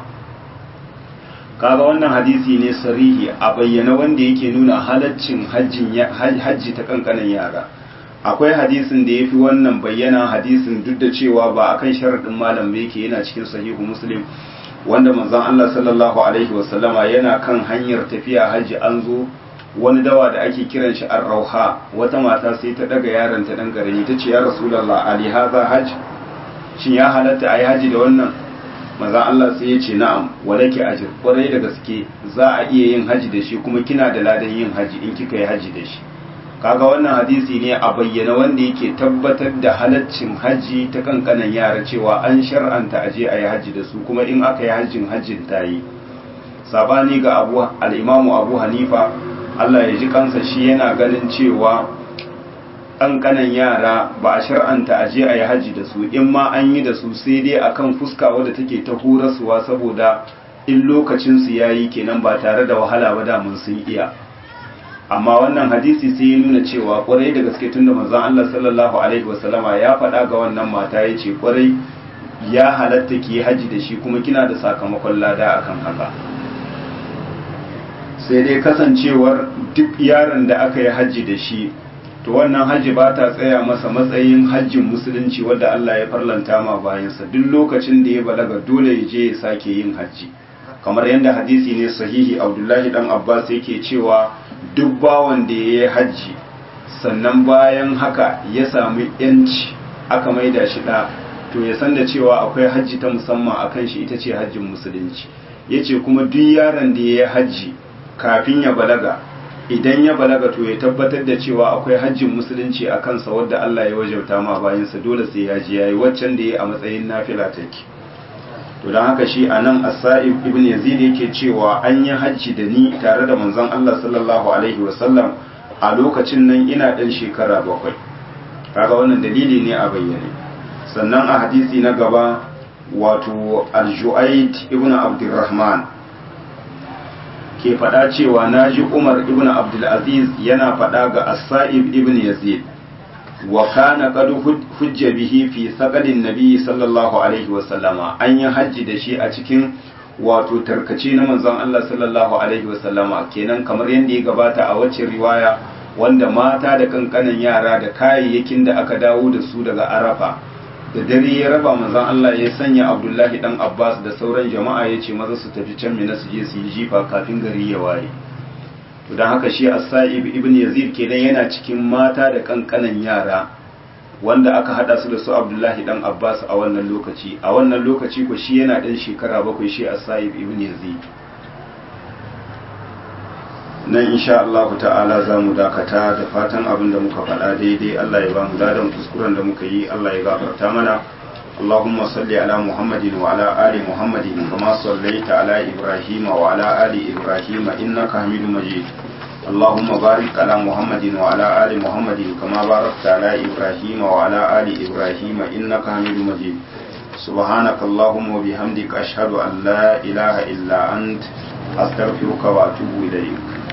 kaga wannan hadisi ne sarihi a bayyana wanda yake nuna halaccin hajji ta kankanin yara akwai hadisin da ya fi wannan bayyana hadisin duk da cewa ba akan sharaɗin malam yake yana cikin sahihu muslim wanda manzon Allah sallallahu alaihi wasallama yana kan hanyar tafiya hajji an zo wani dawa da ake kiran shi ar-rauha wata mata sai ta daga yaron ta dan garani ta ce ya rasulullah ali hadha hajj shin ya halatta ayi haji da wannan manzon Allah sai ya ce na'am walaki ajr kwarai da gaske za a iya yin haji da shi kuma kina da ladan yin haji in kika yi haji da shi kaga wannan hadisi ne a bayyana wanda yake tabbatar da halaccin haji ta kankanan yara cewa an shar'anta aje a yi haji da su kuma in aka yi hajjin hajjin ta yi sabani ga abu al'imamu abu hanifa allah ya ji kansa shi yana ganin cewa kankanan yara ba a shar'anta aje a yi haji da su in ma an yi da su sai dai akan fuska wadda take ta horaswa saboda in lokacinsu ya yi kenan ba tare da wahala ba da mun sun iya amma wannan hadisi sai ya nuna cewa kwarai da gaske tunda manzon Allah sallallahu alaihi wasallama ya faɗa ga wannan mata ya ce kwarai ya halatta ki haji da shi kuma kina da sakamakon lada akan haka sai dai kasancewar duk yaron da aka yi haji da shi to wannan haji ba ta tsaya masa matsayin hajjin musulunci wadda Allah ya farlanta ma bayansa duk lokacin da ya balaga dole ya je ya sake yin haji kamar yadda hadisi ne sahihi Abdullahi dan Abbas yake cewa duk bawan da ya yi hajji sannan bayan haka ya sami yanci aka maida shi ɗa to ya san da cewa akwai hajji ta musamman a kan shi ita ce hajjin musulunci ya ce kuma duk yaron da ya yi hajji kafin ya balaga idan ya balaga to ya tabbatar da cewa akwai hajjin musulunci a kansa wadda Allah ya wajauta ma bayansa dole sai ya ji ya yi waccan da ya a matsayin nafila take to don haka shi a nan asa'ib ibn yazid yake cewa an yi hajji da ni tare da manzon Allah sallallahu alaihi wasallam a lokacin nan ina ɗan shekara bakwai kaga wannan dalili ne a bayyane sannan a hadisi na gaba wato al-ju'ayd ibn abdurrahman ke faɗa cewa naji umar ibn abdulaziz yana faɗa ga asa'ib ibn yazid wa kana qad hujja bihi fi saqalin nabi sallallahu alaihi wa sallama an yi hajji da shi a cikin wato tarkace na manzon Allah sallallahu alaihi wasallama kenan kamar yadda ya gabata a wacce riwaya wanda mata da kankanan yara da kayayyakin da aka dawo da su daga arafa da dare ya raba manzon Allah ya sanya Abdullahi dan Abbas da sauran jama'a ya ce maza su tafi can Mina su je su yi jifa kafin gari ya waye to dan haka shi As-Sa'ib ibn Yazid kenan yana cikin mata da kankanan yara wanda aka hada su da su Abdullahi dan Abbas a wannan lokaci a wannan lokaci ko shi yana dan shekara bakwai shi As-Sa'ib ibn Yazid nan insha Allah ta'ala za mu dakata da fatan abin da muka faɗa daidai Allah ya ba mu ladan kuskuren da muka yi Allah ya gafarta mana اللهم صل على محمد وعلى آل محمد كما صليت على إبراهيم وعلى آل إبراهيم إنك حميد مجيد اللهم بارك على محمد وعلى آل محمد كما باركت على إبراهيم وعلى آل إبراهيم إنك حميد مجيد سبحانك اللهم وبحمدك أشهد أن لا إله إلا أنت أستغفرك وأتوب إليك